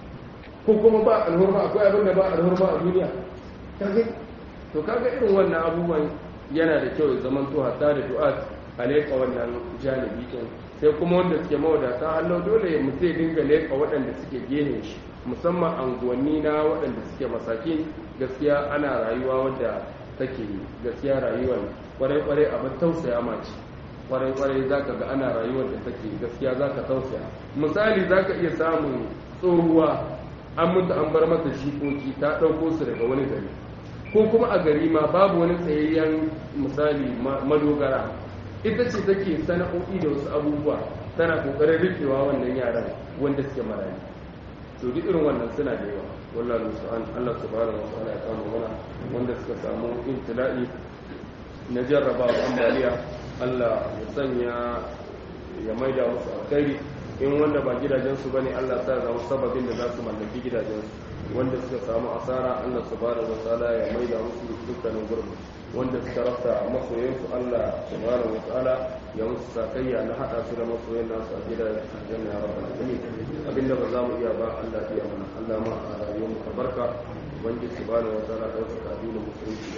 ko kuma ba alhurma akwai abin da ba alhurma a duniya kage to kaga irin wannan abubuwan yana da kyau ya zaman to hatta da du'a a leƙa wannan janibi din sai kuma wanda suke mawadata Allah dole mu sai dinga leƙa waɗanda suke gene shi musamman anguwanni na waɗanda suke masaki gaskiya ana rayuwa wadda take gaskiya rayuwar kwarai kwarai abin tausaya mace kwarai kwarai zaka ga ana rayuwar da take gaskiya zaka tausaya misali zaka iya samun tsohuwa an mutu an bar mata shikoki ta ɗauko su daga wani gari ko kuma a gari ma babu wani tsayayyen misali madogara ita ce take sana'o'i da wasu abubuwa tana kokarin rikewa wannan yaran wanda suke marayu to duk irin wannan suna da yawa wallahi musu'an Allah subhanahu wa ta'ala ya kama mana wanda suka samu intila'i na jarrabawa ambaliya Allah ya sanya ya maida musu alkhairi in wanda ba gidajensu bane Allah ta zama sababin da za su mallaki gidajensu wanda suka samu asara Allah subhanahu wataala ya maida musu dukkanin gurbi wanda suka rafta masoyansu Allah subhanahu wataala ya musu sakayya na hada su da masoyan nasu a gidan aljanna ya rabbal alamin abinda ba za mu iya ba Allah ya mana Allah ma a rayuwar mu barka wanda subhanahu wataala da wasu kaduna musulunci